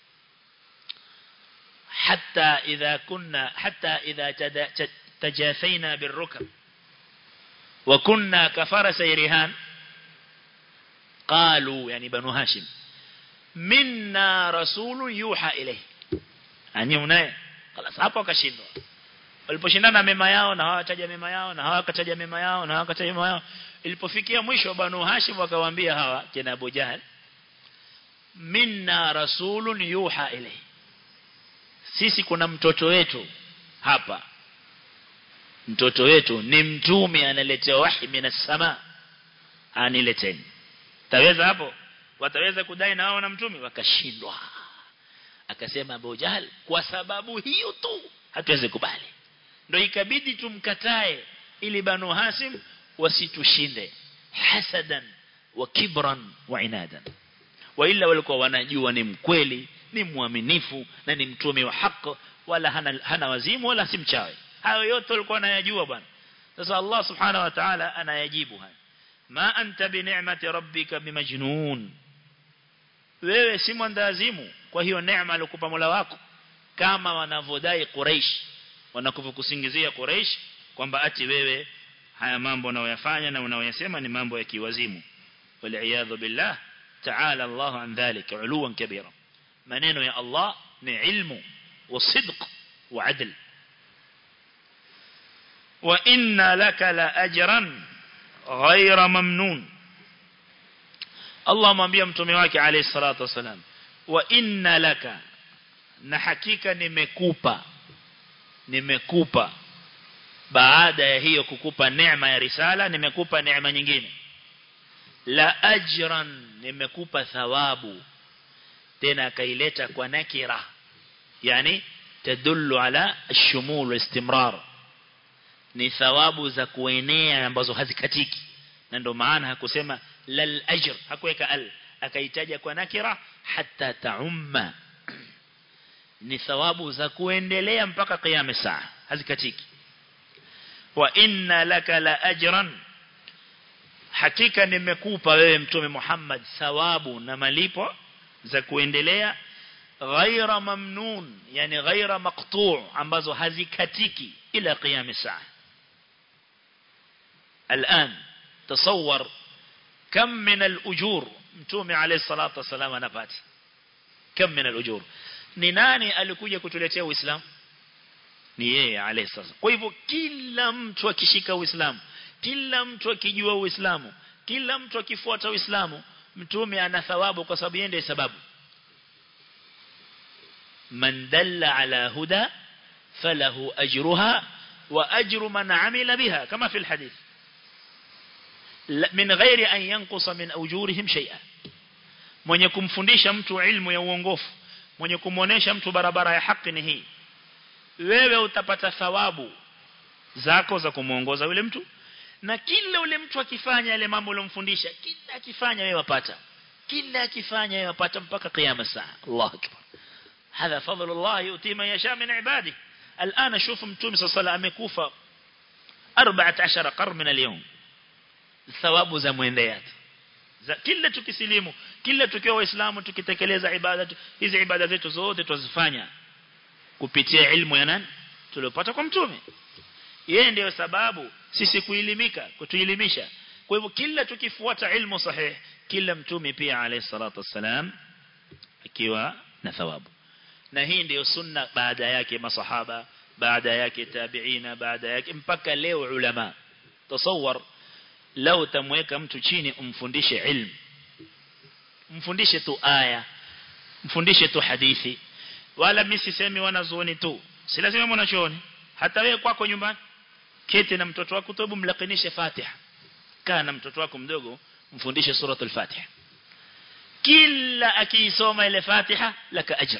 حتى إذا كنا حتى إذا تجاثينا بالركب وكنا كفرس رهان قالوا يعني بنو هاشم منا رسول يوحى إليه يعني unaye خلاص hapo akashindwa waliposhindana mema yao na hawataja mema yao na hawakataja mema yao na hawakataja mema yao ilipofikia mwisho banu hashim wakawaambia hawa kina Abu Jahl minna rasulun yuha ilayhi sisi kuna mtoto wetu hapa mtoto wetu ni mtume analetea wahi minas sama anileteni taweza hapo wataweza kudai na wao na mtume wakashindwa akasema Abu Jahl kwa sababu hiyo tu hatuwezi kubali ndio ikabidi tumkatae ili banu Hasim wasitushinde hasadan wa kibran wa inadan wa illa walikuwa wanajua ni mkweli ni mwaminifu na ni mtume wa haki wala hana, hana wazimu wala si mchawi hayo yote walikuwa wanayajua bwana sasa Allah subhanahu wa ta'ala anayajibu haya ma anta bi ni'mati rabbika bimajnun wewe si mwandazimu kwa hiyo neema alikupa Mola wako kama wanavodai Quraysh wanakukusingizia Quraysh kwamba ati wewe haya mambo unayoyafanya na unayoyasema ni mambo ya kiwazimu wal billah ta'ala Allah an dhalika uluwan kabira maneno ya Allah ni ilmu wa sidq wa adl wa inna laka la ajran ghayra mamnun Allah mwambia mtume wake alayhi salatu wasalam wa inna laka na hakika nimekupa nimekupa baada ya hiyo kukupa neema ya risala nimekupa neema nyingine la ajran nimekupa thawabu tena akaileta kwa nakira yani tadullu ala shumul wa istimrar ni thawabu za kuenea ambazo hazikatiki na ndio maana hakusema lal ajr hakuweka al akaitaja kwa nakira hatta taumma ni thawabu za kuendelea mpaka kiyama saa hazikatiki wa inna laka la ajran hakika nimekupa wewe mtume Muhammad thawabu na malipo za kuendelea ghaira mamnun yani ghaira maqtu' ambazo hazikatiki ila qiyam saa الآن تصور كم من الأجور mtume alayhi salatu wasallam anapata كم من الأجور ni nani alikuja kutuletea uislamu ni yeye alayhi salatu kwa hivyo kila mtu akishika uislamu kila mtu akijua uislamu kila mtu akifuata uislamu mtume ana thawabu kwa sababu yeye sababu man dalla ala huda falahu ajruha wa ajru man amila biha kama fi alhadith min ghairi an yanqusa min ujurihim shay'a mwenye kumfundisha mtu ilmu ya uongofu mwenye kumuonesha mtu barabara ya haki ni hii wewe utapata thawabu zako za kumuongoza yule mtu na kila yule mtu akifanya yale mambo uliyomfundisha kila akifanya wewe wapata kila akifanya wewe wapata mpaka kiyama saa Allahu akbar هذا فضل الله يؤتي من يشاء من عباده الآن شوف متوم صلى الله عليه وسلم amekufa 14 قرن من اليوم thawabu za muendeat za kila tukisilimu kila tukiwa waislamu tukitekeleza ibada hizi ibada zetu zote tuzifanya kupitia ilmu ya nani tuliopata kwa mtume yeye ndiyo sababu sisi kuilimika kutuelimisha kwa hivyo kila tukifuata ilmu sahihi kila mtume pia alayhi salatu wassalam akiwa na thawabu na hii ndiyo sunna baada yake masahaba baada yake tabiina baada yake mpaka leo ulama tasawwar lau tamweka mtu chini umfundishe ilmu mfundishe tu aya mfundishe tu hadithi wala mimi sisemi wanazuoni tu si lazima mwanachuoni hata wewe kwako nyumbani keti na mtoto wako tobu mlakinishe Fatiha kaa na mtoto wako mdogo mfundishe suratul Fatiha kila akiisoma ile Fatiha laka ajr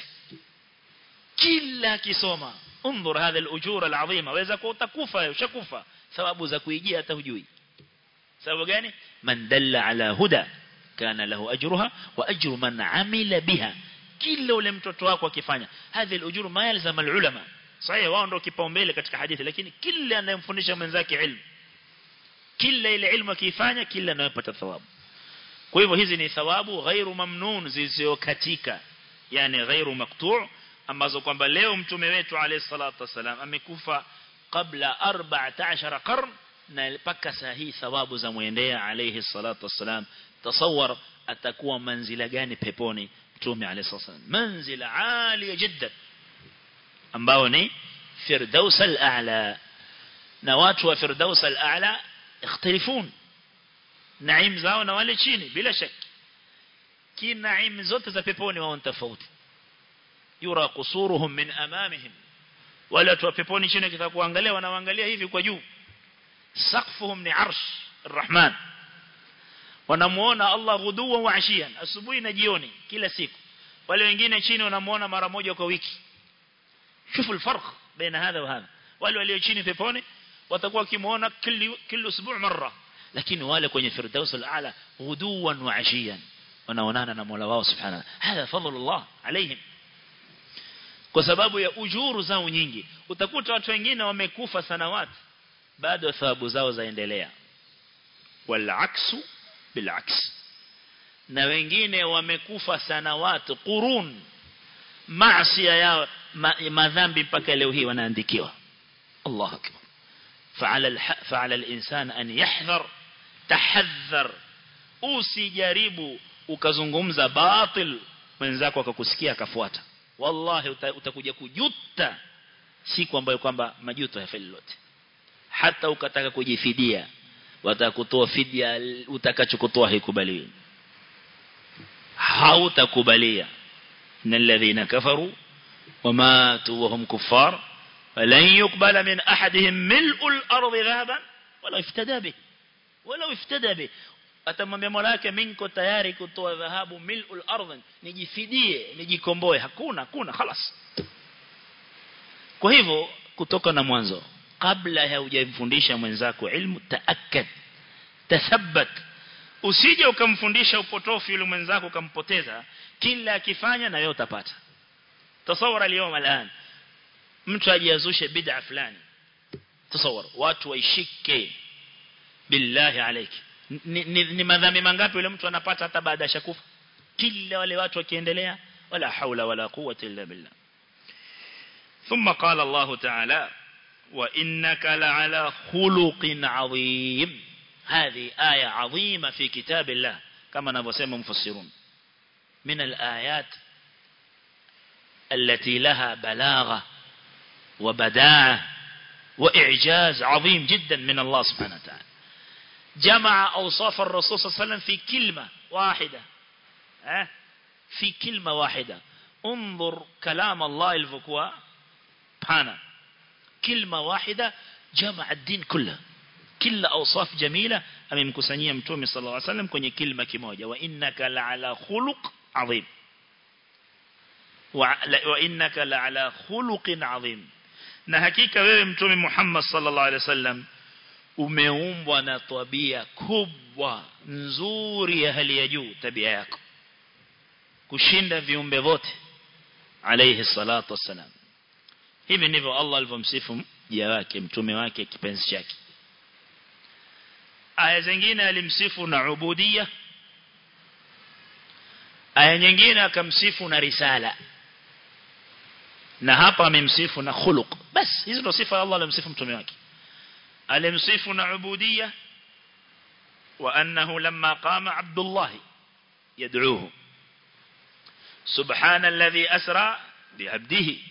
kila akisoma انظر هذا الاجور العظيمه waweza kutakufa ushakufa thawabu za kuijia hata hujui sababu gani man dalla ala huda kana lahu ajruha wa ajru man amila biha kila ule mtoto wako akifanya hadhi al-ujur ma yalzam al-ulama sahihi wao ndio kipaumbele katika hadithi lakini kila anayemfundisha mwenzake ilmu kila ile ilmu akifanya kila anayopata thawabu kwa hivyo hizi ni thawabu ghairu mamnun zisizokatika yani ghairu maqtu' ambazo kwamba leo mtume wetu alayhi salatu wasalam amekufa kabla 14 qarn na mpaka saa hii thawabu za muendea alayhi salatu wasalam tasawwar atakuwa manzila gani peponi mtume alayhi salatu wasalam manzila aliya jiddan ambao ni firdaus al-a'la na watu wa firdaus al-a'la ikhtilifun naim zao na wale chini bila shaki kinaim zote za peponi wao tofauti yura qusuruhum min amamihim wale watu wa peponi chini kitakuangalia wanaangalia hivi kwa juu saqfuhum ni arsh arrahman wanamuona Allah ghuduwa wa ashiyan asubuhi na jioni kila siku wale wengine chini wanamuona mara moja kwa wiki شوفوا الفرق بين هذا وهذا wale walio chini peponi watakuwa kimuona kila kila usbuع mara lakini wale kwenye firdaus al-aala ghuduwan wa ashiyan wanaonana na Mola wao subhanahu hadha fadlullah alaihim kwa sababu ya ujuru zao nyingi utakuta watu wengine wamekufa sanawati bado thawabu zao zaendelea wal aksu bil aks na wengine wamekufa sanawati qurun maasi yao madhambi mpaka leo hii wanaandikiwa Allah akbar فعلى فعلى الانسان ان يحذر تحذر usijaribu ukazungumza batil mwenzako akakusikia akafuata wallahi utakuja kujuta siku ambayo kwamba majuto hayafai lolote hata ukataka kujifidia watakutoa fidia utakachokutoa haikubaliwi hautakubalia na alladhina kafaru وماتوا وهم كفار فلن يقبل من أحدهم ملء الأرض ذهبا ولو افتدى به ولو افتدى به atamwambia mola wake mimi niko tayari kutoa dhahabu milul ardh nijifidie nijikomboe hakuna hakuna خلاص kwa hivyo kutoka na mwanzo kabla ya hujamfundisha mwenzako ilmu taakkad tathabbat usije ukamfundisha upotofu yule mwenzako ukampoteza kila akifanya na wewe utapata تصور اليوم الآن mtu ajiazushe bid'a fulani تصور watu waishike billahi alayki ni, ni, ni madhambi mangapi yule mtu anapata hata baada ya shakufa kila wale watu wakiendelea wala haula wala quwwata illa billah ثم قال الله تعالى وإنك لعلى خلق عظيم هذه آية عظيمة في كتاب الله كما نبسم مفسرون من الآيات التي لها بلاغة وبداعة وإعجاز عظيم جدا من الله سبحانه وتعالى جمع أوصاف الرسول صلى الله عليه وسلم في كلمة واحدة في كلمة واحدة انظر كلام الله الفكوى بانا كلمة واحدة جمع الدين كله كل أوصاف جميلة أمام كسانية متومي صلى الله عليه وسلم كوني كلمة كموجة وإنك لعلى خلق عظيم وإنك لعلى خلق عظيم na hakika wewe mtume Muhammad sallallahu alaihi wasallam umeumbwa na tabia kubwa nzuri ya hali ya juu tabia yako kushinda viumbe wote alayhi salatu wassalam hivi ndivyo Allah alivyomsifu mja wake mtume wake kipenzi chake aya zingine alimsifu na ubudia aya nyingine akamsifu na risala na hapa amemsifu na khuluq bas hizo ndo sifa Allah alimsifu mtume wake alimsifu na ubudia wa annahu lamma qama abdullah yad'uhu subhana alladhi asra bi'abdihi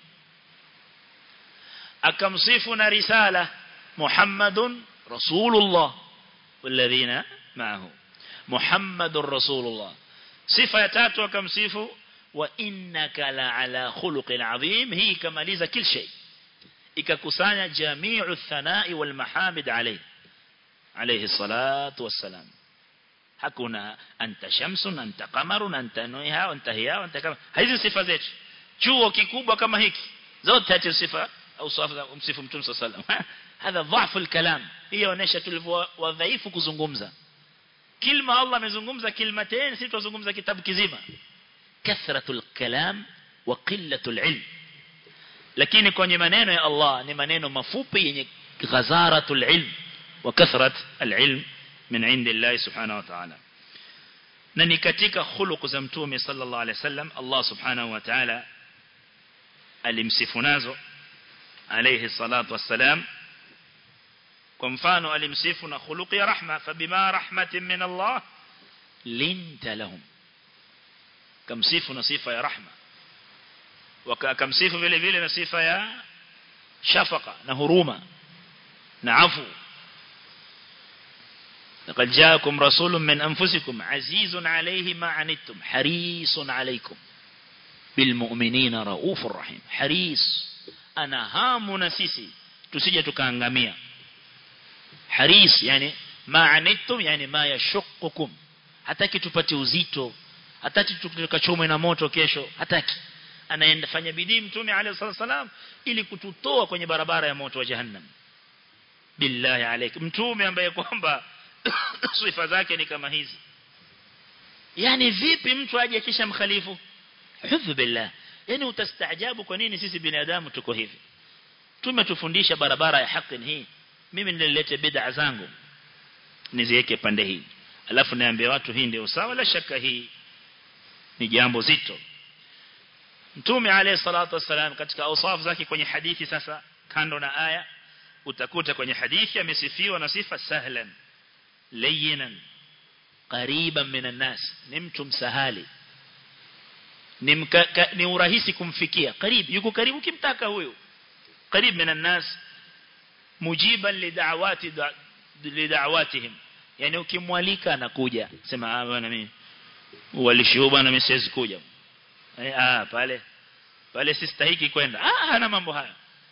akamsifu na risala muhammadun rasulullah والذين معه محمد رسول الله صفة تاتو akamsifu وإنك لعلى خلق عظيم هي كماليزة كل شيء ikakusanya جميع الثناء والمحامد عليه عليه الصلاة والسلام hakuna anta shamsun anta qamarun anta nuha anta hiya anta kama hizi sifa zetu chuo kikubwa kama hiki zote hati sifa au sifa za msifu mtume sallallahu alayhi wasallam hadha dhafu alkalam hiyo inaonyesha tulivyo wadhaifu kuzungumza kilma Allah amezungumza kilmatain sisi tuzungumza kitabu kizima kathratul kalam wa qillatul ilm lakini kwenye maneno ya Allah ni maneno mafupi yenye ghazaratul ilm wa kathrat alilm min indillah subhanahu wa ta'ala na ni katika khuluq za mtume sallallahu alaihi wasallam Allah subhanahu wa ta'ala alimsifu nazo alayhi salatu wassalam kwa mfano alimsifu na khuluqi ya rahma fabima rahmatin min Allah linta lahum kamsifu na sifa ya rahma wakamsifu vile vile na sifa ya shafaqa na huruma na afu لقد جاءكم رسول من أنفسكم عزيز عليه ما عنتم حريص عليكم بالمؤمنين رؤوف رحيم حريص أنا هام نسيسي تسجى تكانغامية حريص يعني ما عنتم يعني ما يشقكم hataki tupate uzito hataki tukachomwe na moto kesho hataki anaenda fanya bidii mtume alayhi wasallam ili kututoa kwenye barabara ya moto wa jahannam billahi alayk mtume ambaye kwamba sifa zake ni kama hizi yani vipi mtu aje kisha mkhalifu hudhu billah yani utastaajabu kwa nini sisi binadamu tuko hivi tumetufundisha barabara ya haki hii mimi nililete bid'a zangu niziweke pande hii alafu niambie watu hii ndio sawa la shaka hii ni jambo zito Mtume alayhi salatu wasalam katika awsaf zake kwenye hadithi sasa kando na aya utakuta kwenye hadithi amesifiwa na sifa sahlan layyinan qariban minan nas ni mtu msahali ni, mka, ka, ni urahisi kumfikia karibu yuko karibu kimtaka huyo karibu minan nas mujiban lidawati lidawatihim yani ukimwalika anakuja sema ah bwana mimi walishuhuba bwana mimi siwezi kuja eh, ah pale pale sistahiki kwenda ah hana mambo haya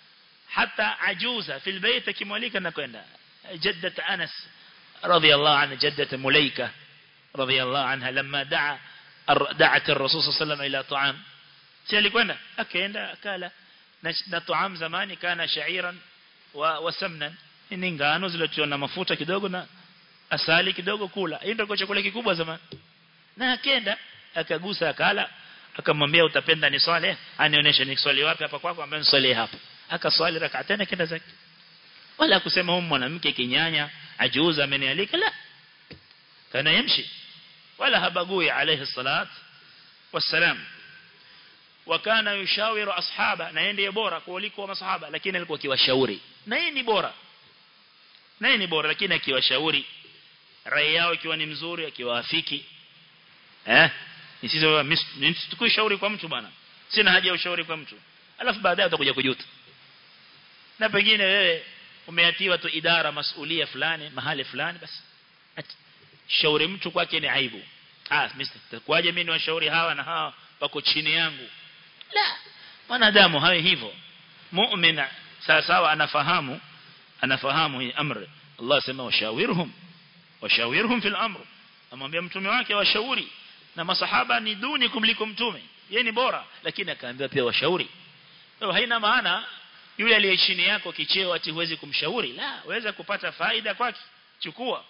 hata ajuza fil bayt akimwalika anakwenda jaddat Anas radiyallahu anha jaddat Mulaika radiyallahu anha lamma daa دعت الرسول صلى الله عليه وسلم الى طعام si alikwenda akaenda akala na طعام zamani kana sha'iran wa wasamnan ni ngano zilizotiwa na mafuta kidogo na asali kidogo kula hiyo ndio chakula kikubwa zamani na akaenda akagusa akala akamwambia utapenda ni swali anionyeshe ni swali wapi hapa kwako ambaye swali hapa akaswali rak'atayn akaenda zake wala kusema huyu mwanamke kinyanya ajuza amenialika la kana yamshi wala habagui alayhi salat wassalam wakana yushawiru ashaba na yeye ndiye bora kuliko masahaba lakini alikuwa akiwashauri na yeye ni bora na yeye ni bora lakini akiwashauri rai yao ikiwa ni mzuri akiwaafiki eh nisisi tukui shauri kwa mtu bwana sina haja ya ushauri kwa mtu alafu baadaye utakuja kujuta na pengine wewe umeatiwa tu idara masulia fulani mahali fulani basi shauri mtu kwake ni aibu ah mister kwaje mimi niwashauri hawa na hawa wako chini yangu la mwanadamu hawe hivyo mu'min sawa sawa anafahamu anafahamu hii amri Allah sema washawirhum washawirhum fil amr amwambia mtume wake washauri na masahaba ni duni kumliko mtume yeye ni bora lakini akaambiwa pia washauri hiyo haina maana yule aliye chini yako kicheo ati huwezi kumshauri la waweza kupata faida kwake chukua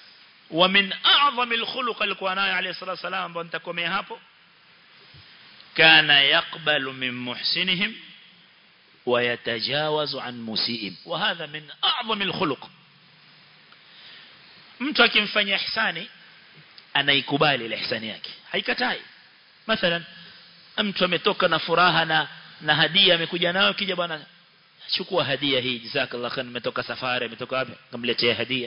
wa min a'zami al-khuluq alikuwa nayo alayhi salatu wasalam ambao nitakomea hapo kana yaqbalu min muhsinihim ويتجاوز عن مسيئهم وهذا من أعظم الخلق mtu akimfanyia ihsani anaikubali ile ihsani yake haikatai mathalan mtu ametoka na furaha na na hadia amekuja nayo kija bwana chukua hadia hii jazakallahu khair nimetoka safari nimetoka wapi kamletea hadia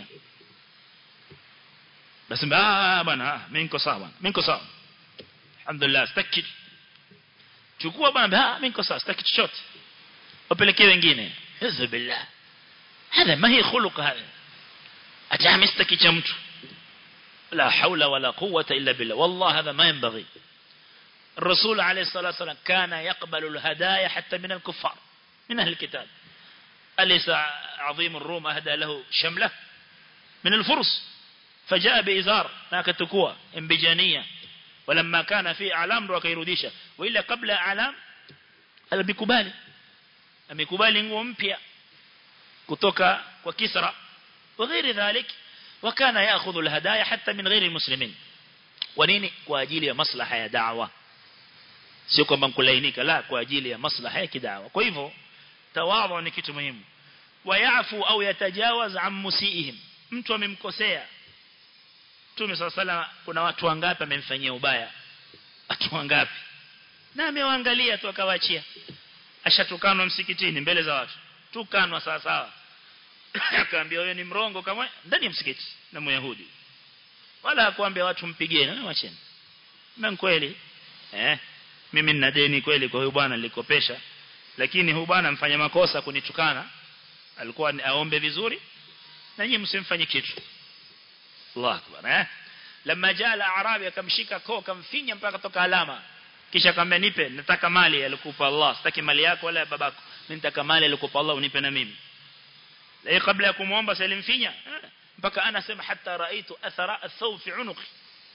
basi ah bwana mimi niko sawa mimi niko sawa alhamdulillah sitaki chukua bwana mimi niko sawa sitaki chochote wapelekee wengine hizo billah hada ma hi khuluq hada atahamistaki cha mtu la haula wala quwwata illa billah wallah hada ma yanbaghi الرسول عليه الصلاة والسلام كان يقبل الهدايا حتى من الكفار من أهل الكتاب أليس عظيم الروم أهدى له شملة من الفرس فجاء بإزار هناك تكوى انبجانية ولما كان في أعلام وكيروديشة وإلا قبل أعلام البكبالي amekubali nguo mpya kutoka kwa Kisra وغير ذلك وكان ياخذ الهدايا حتى من غير المسلمين ونini kwa ajili ya maslaha ya da'wa sio kwamba mkulainika la kwa ajili ya maslaha ya kidawa kwa hivyo tawadhu ni kitu muhimu wayafu au yatajawaz an musiihim mtu amemkosea Mtume sala kuna watu wangapi amemfanyia ubaya watu wangapi na amewaangalia tu akawaachia ashatukanwa msikitini mbele za watu tukanwa sawa sawa akaambia wewe ni mrongo kama ndani ya msikiti na myahudi wala hakuambia watu mpigeni na wacheni na kweli eh mimi nina deni kweli kwa huyu bwana nilikopesha lakini huyu bwana mfanya makosa kunitukana alikuwa aombe vizuri na nyinyi msimfanye kitu Allah akbar eh lama jala arabi akamshika koo kamfinya mpaka toka alama kisha akamwambia nipe nataka mali alikupa Allah sitaki mali yako wala ya babako mimi nataka mali alikupa Allah unipe na mimi lakini kabla ya kumuomba salimfinya mpaka ana sema hata raitu athara athawb fi unuqi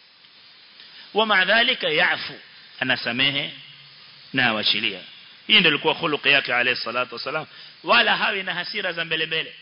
ومع ذلك يعفو أنا سميه ناوشليا hii ndio ilikuwa khuluq yake alayhi salatu wasalam wala hawi na hasira za mbele mbele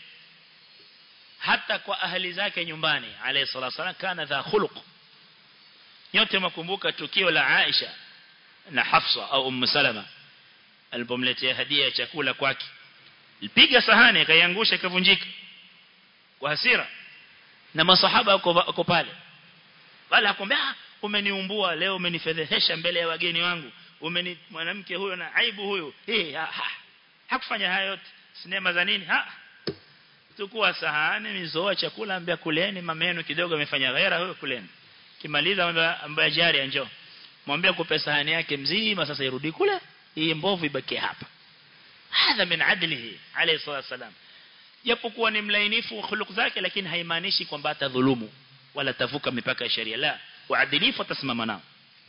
hata kwa ahli zake nyumbani alayhi salatu wasalam kana dha khuluq nyote mkumbuka tukio la Aisha na Hafsa au Umm Salama alipomletea hadia ya chakula kwake alipiga sahani akaiangusha ikavunjika kwa hasira na masahaba wako pale wala akwambia umeniumbua leo umenifedhehesha mbele ya wageni wangu umeni mwanamke huyo na aibu huyo eh ha, ha. hakufanya hayo yote sinema za nini ha tukua sahani mizoa chakula ambia kuleni mameno kidogo amefanya ghaira huyo kuleni kimaliza ambaye jari njoo mwambie kupe sahani yake mzima sasa irudi kule hii mbovu ibaki hapa hadha min adlihi alayhi salatu wasalam japokuwa ni mlainifu khuluq zake lakini haimaanishi kwamba atadhulumu wala tavuka mipaka ya sheria la uadilifu atasimama nao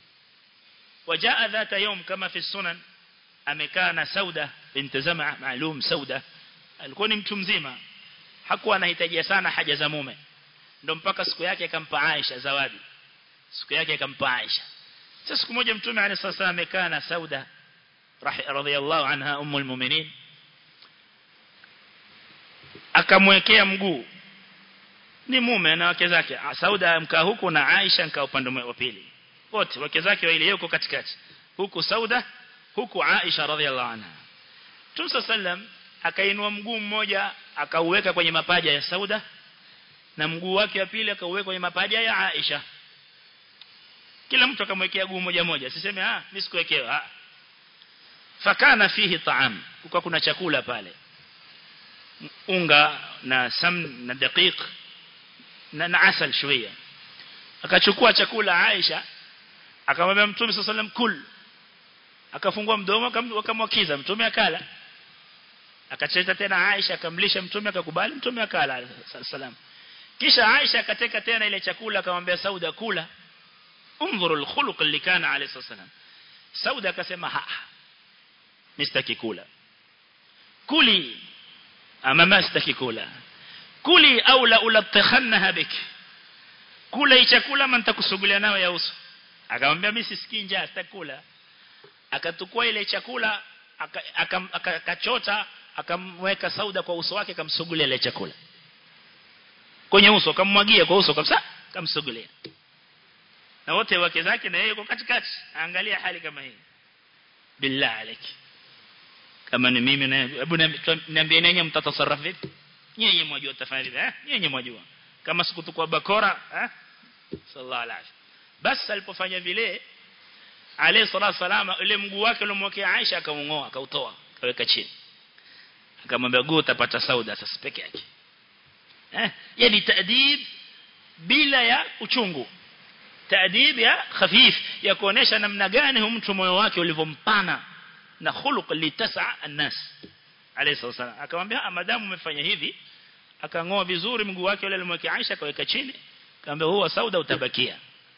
وجاء ذات يوم كما في السنن amekaa na Sauda bint Zam'a maalum Sauda alikuwa ni mtu mzima hakuwa anahitajia sana haja za mume ndio mpaka siku yake akampa Aisha zawadi siku yake akampa Aisha sasa siku moja mtume عليه الصلاه amekaa na Sauda radhiyallahu anha ummul mu'minin akamwekea mguu ni mume na wake zake Sauda mkaa huku na Aisha mkaa upande wa pili wote wake zake wawili yuko katikati huku Sauda huku Aisha radhiallahu anha Mtume sallam akainua mguu mmoja akauweka kwenye mapaja ya Sauda na mguu wake wa pili akauweka kwenye mapaja ya Aisha kila mtu akamwekea guu moja moja siseme ah mimi sikuwekewa ah fakana fihi taam kwa kuna chakula pale unga na sam na daqiq na, na asal shويه akachukua chakula Aisha akamwambia Mtume صلى الله kul akafungua mdomo akamwakiza Mtume akala akacheta tena Aisha akamlisha Mtume akakubali Mtume akala salam kisha Aisha akateka tena ile chakula akamwambia Sauda kula انظروا الخلق اللي كان عليه الصلاه والسلام Sauda akasema ha mistaki kula kuli ama mastaki kula kuli au la ulatakhannaha biki kula hii chakula ama nitakusugulia nayo ya uso akamwambia mimi sisikii njaa sitakula akatukua ile chakula akachota akamweka sauda kwa uso wake akamsugulia ile chakula kwenye uso akamwagia kwa uso kabisa akamsugulia na wote wake zake na yeye yuko katikati angalia hali kama hii billah aliki kama ni mimi na hebu niambie nenye mtatasarraf vipi nyenye mwajua tafanya vipi eh nyenye mwajua kama sikutukua bakora eh sallallahu alaihi bas alipofanya vile alayhi salatu salama ile mguu wake uliomwekea Aisha akaungoa akautoa akaweka chini akamwambia guu utapata sauda sasa peke yake eh yani taadib bila ya uchungu taadib ya khafif ya kuonesha namna gani huyu mtu moyo wake ulivyompana na khuluq litasa an-nas alayhi wasallam akamwambia madamu umefanya hivi akangoa vizuri mguu wake ule alimwekea Aisha akaweka chini akamwambia huwa sauda utabakia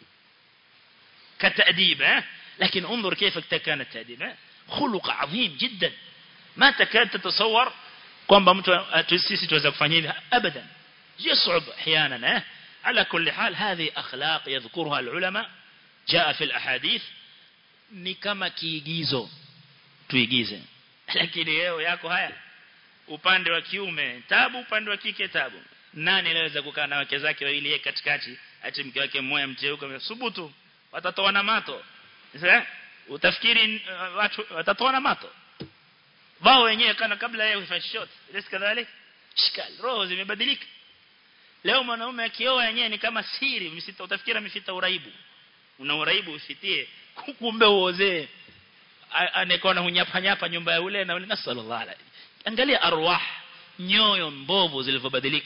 كتأديب ها لكن انظر كيف كان التأديب خلق عظيم جدا ما تكاد تتصور kwamba mtu sisi tuweza kufanya hivi abadan يصعب احيانا على كل حال هذه اخلاق يذكرها العلماء جاء في الاحاديث ni kama kiigizo tuigize lakini leo yako haya upande wa kiume tabu upande wa kike tabu nani anaweza kukaa na wake zake wawili yeye katikati ati mke wake mmoja mteuka subutu watatoana mato sasa utafikiri uh, watu watatoana mato wao wenyewe kana kabla yeye kufanya shot lesi kadhalik shikal roho zimebadilika leo mwanaume akioa yenyewe ni kama siri msita utafikiri amefita uraibu una uraibu usitie kumbe uozee anekona hunyapa nyapa nyumba ya ule na ule nasallallahu alaihi angalia arwah nyoyo mbovu zilivyobadilika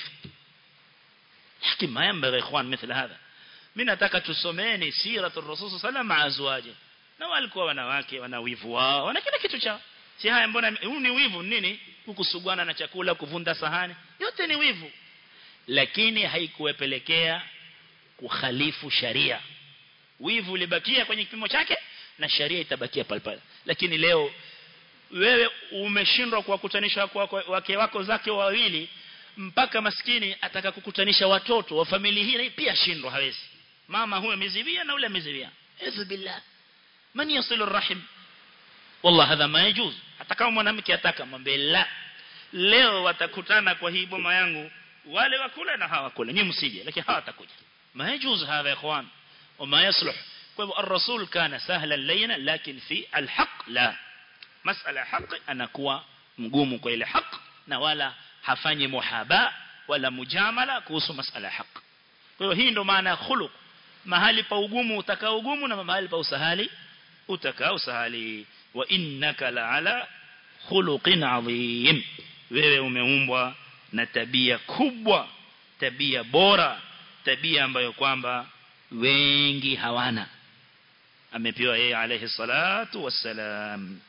lakini ma yambaghi ikhwan mithla hadha mimi nataka tusomeni siratul rasul sallallahu alaihi azwaje na walikuwa wanawake wana wivu wao wana kila kitu chao si haya mbona huu ni wivu nini kukusugwana na chakula kuvunda sahani yote ni wivu lakini haikuwepelekea kukhalifu sharia wivu ulibakia kwenye kipimo chake na sharia itabakia pale pale lakini leo wewe umeshindwa kuwakutanisha wake wako zake wawili mpaka maskini ataka kukutanisha watoto wa familia hii pia shindwa hawezi mama huyo amezivia na ule amezivia idhu billah man yasilu rahim wallah hadha ma yajuz hata kama mwanamke ataka mwambie la leo watakutana kwa hii boma yangu wale wakula na hawakula nyinyi msije lakini hawatakuja ma yajuz hadha ikhwan وما يصلح الرسول كان سهلا لينا لكن في الحق لا مسألة حق أنا كوا مقوم kwa ile haq na wala hafanyi muhaba wala mujamala kuhusu masala haq kwa hiyo hii ndo maana khuluq mahali pa ugumu utakao ugumu na mahali pa usahali utakao usahali wa innaka la'ala khuluqin adhim wewe umeumbwa na tabia kubwa tabia bora tabia ambayo kwamba wengi hawana amepewa yeye alayhi salatu wassalam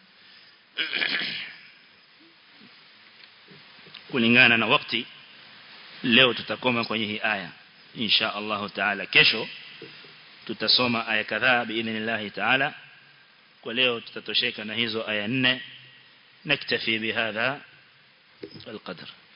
kulingana na wakati leo tutakoma kwenye hii aya insha Allah taala kesho tutasoma aya kadhaa biidhnillah taala kwa leo tutatosheka na hizo aya nne naktafi bihadha القدر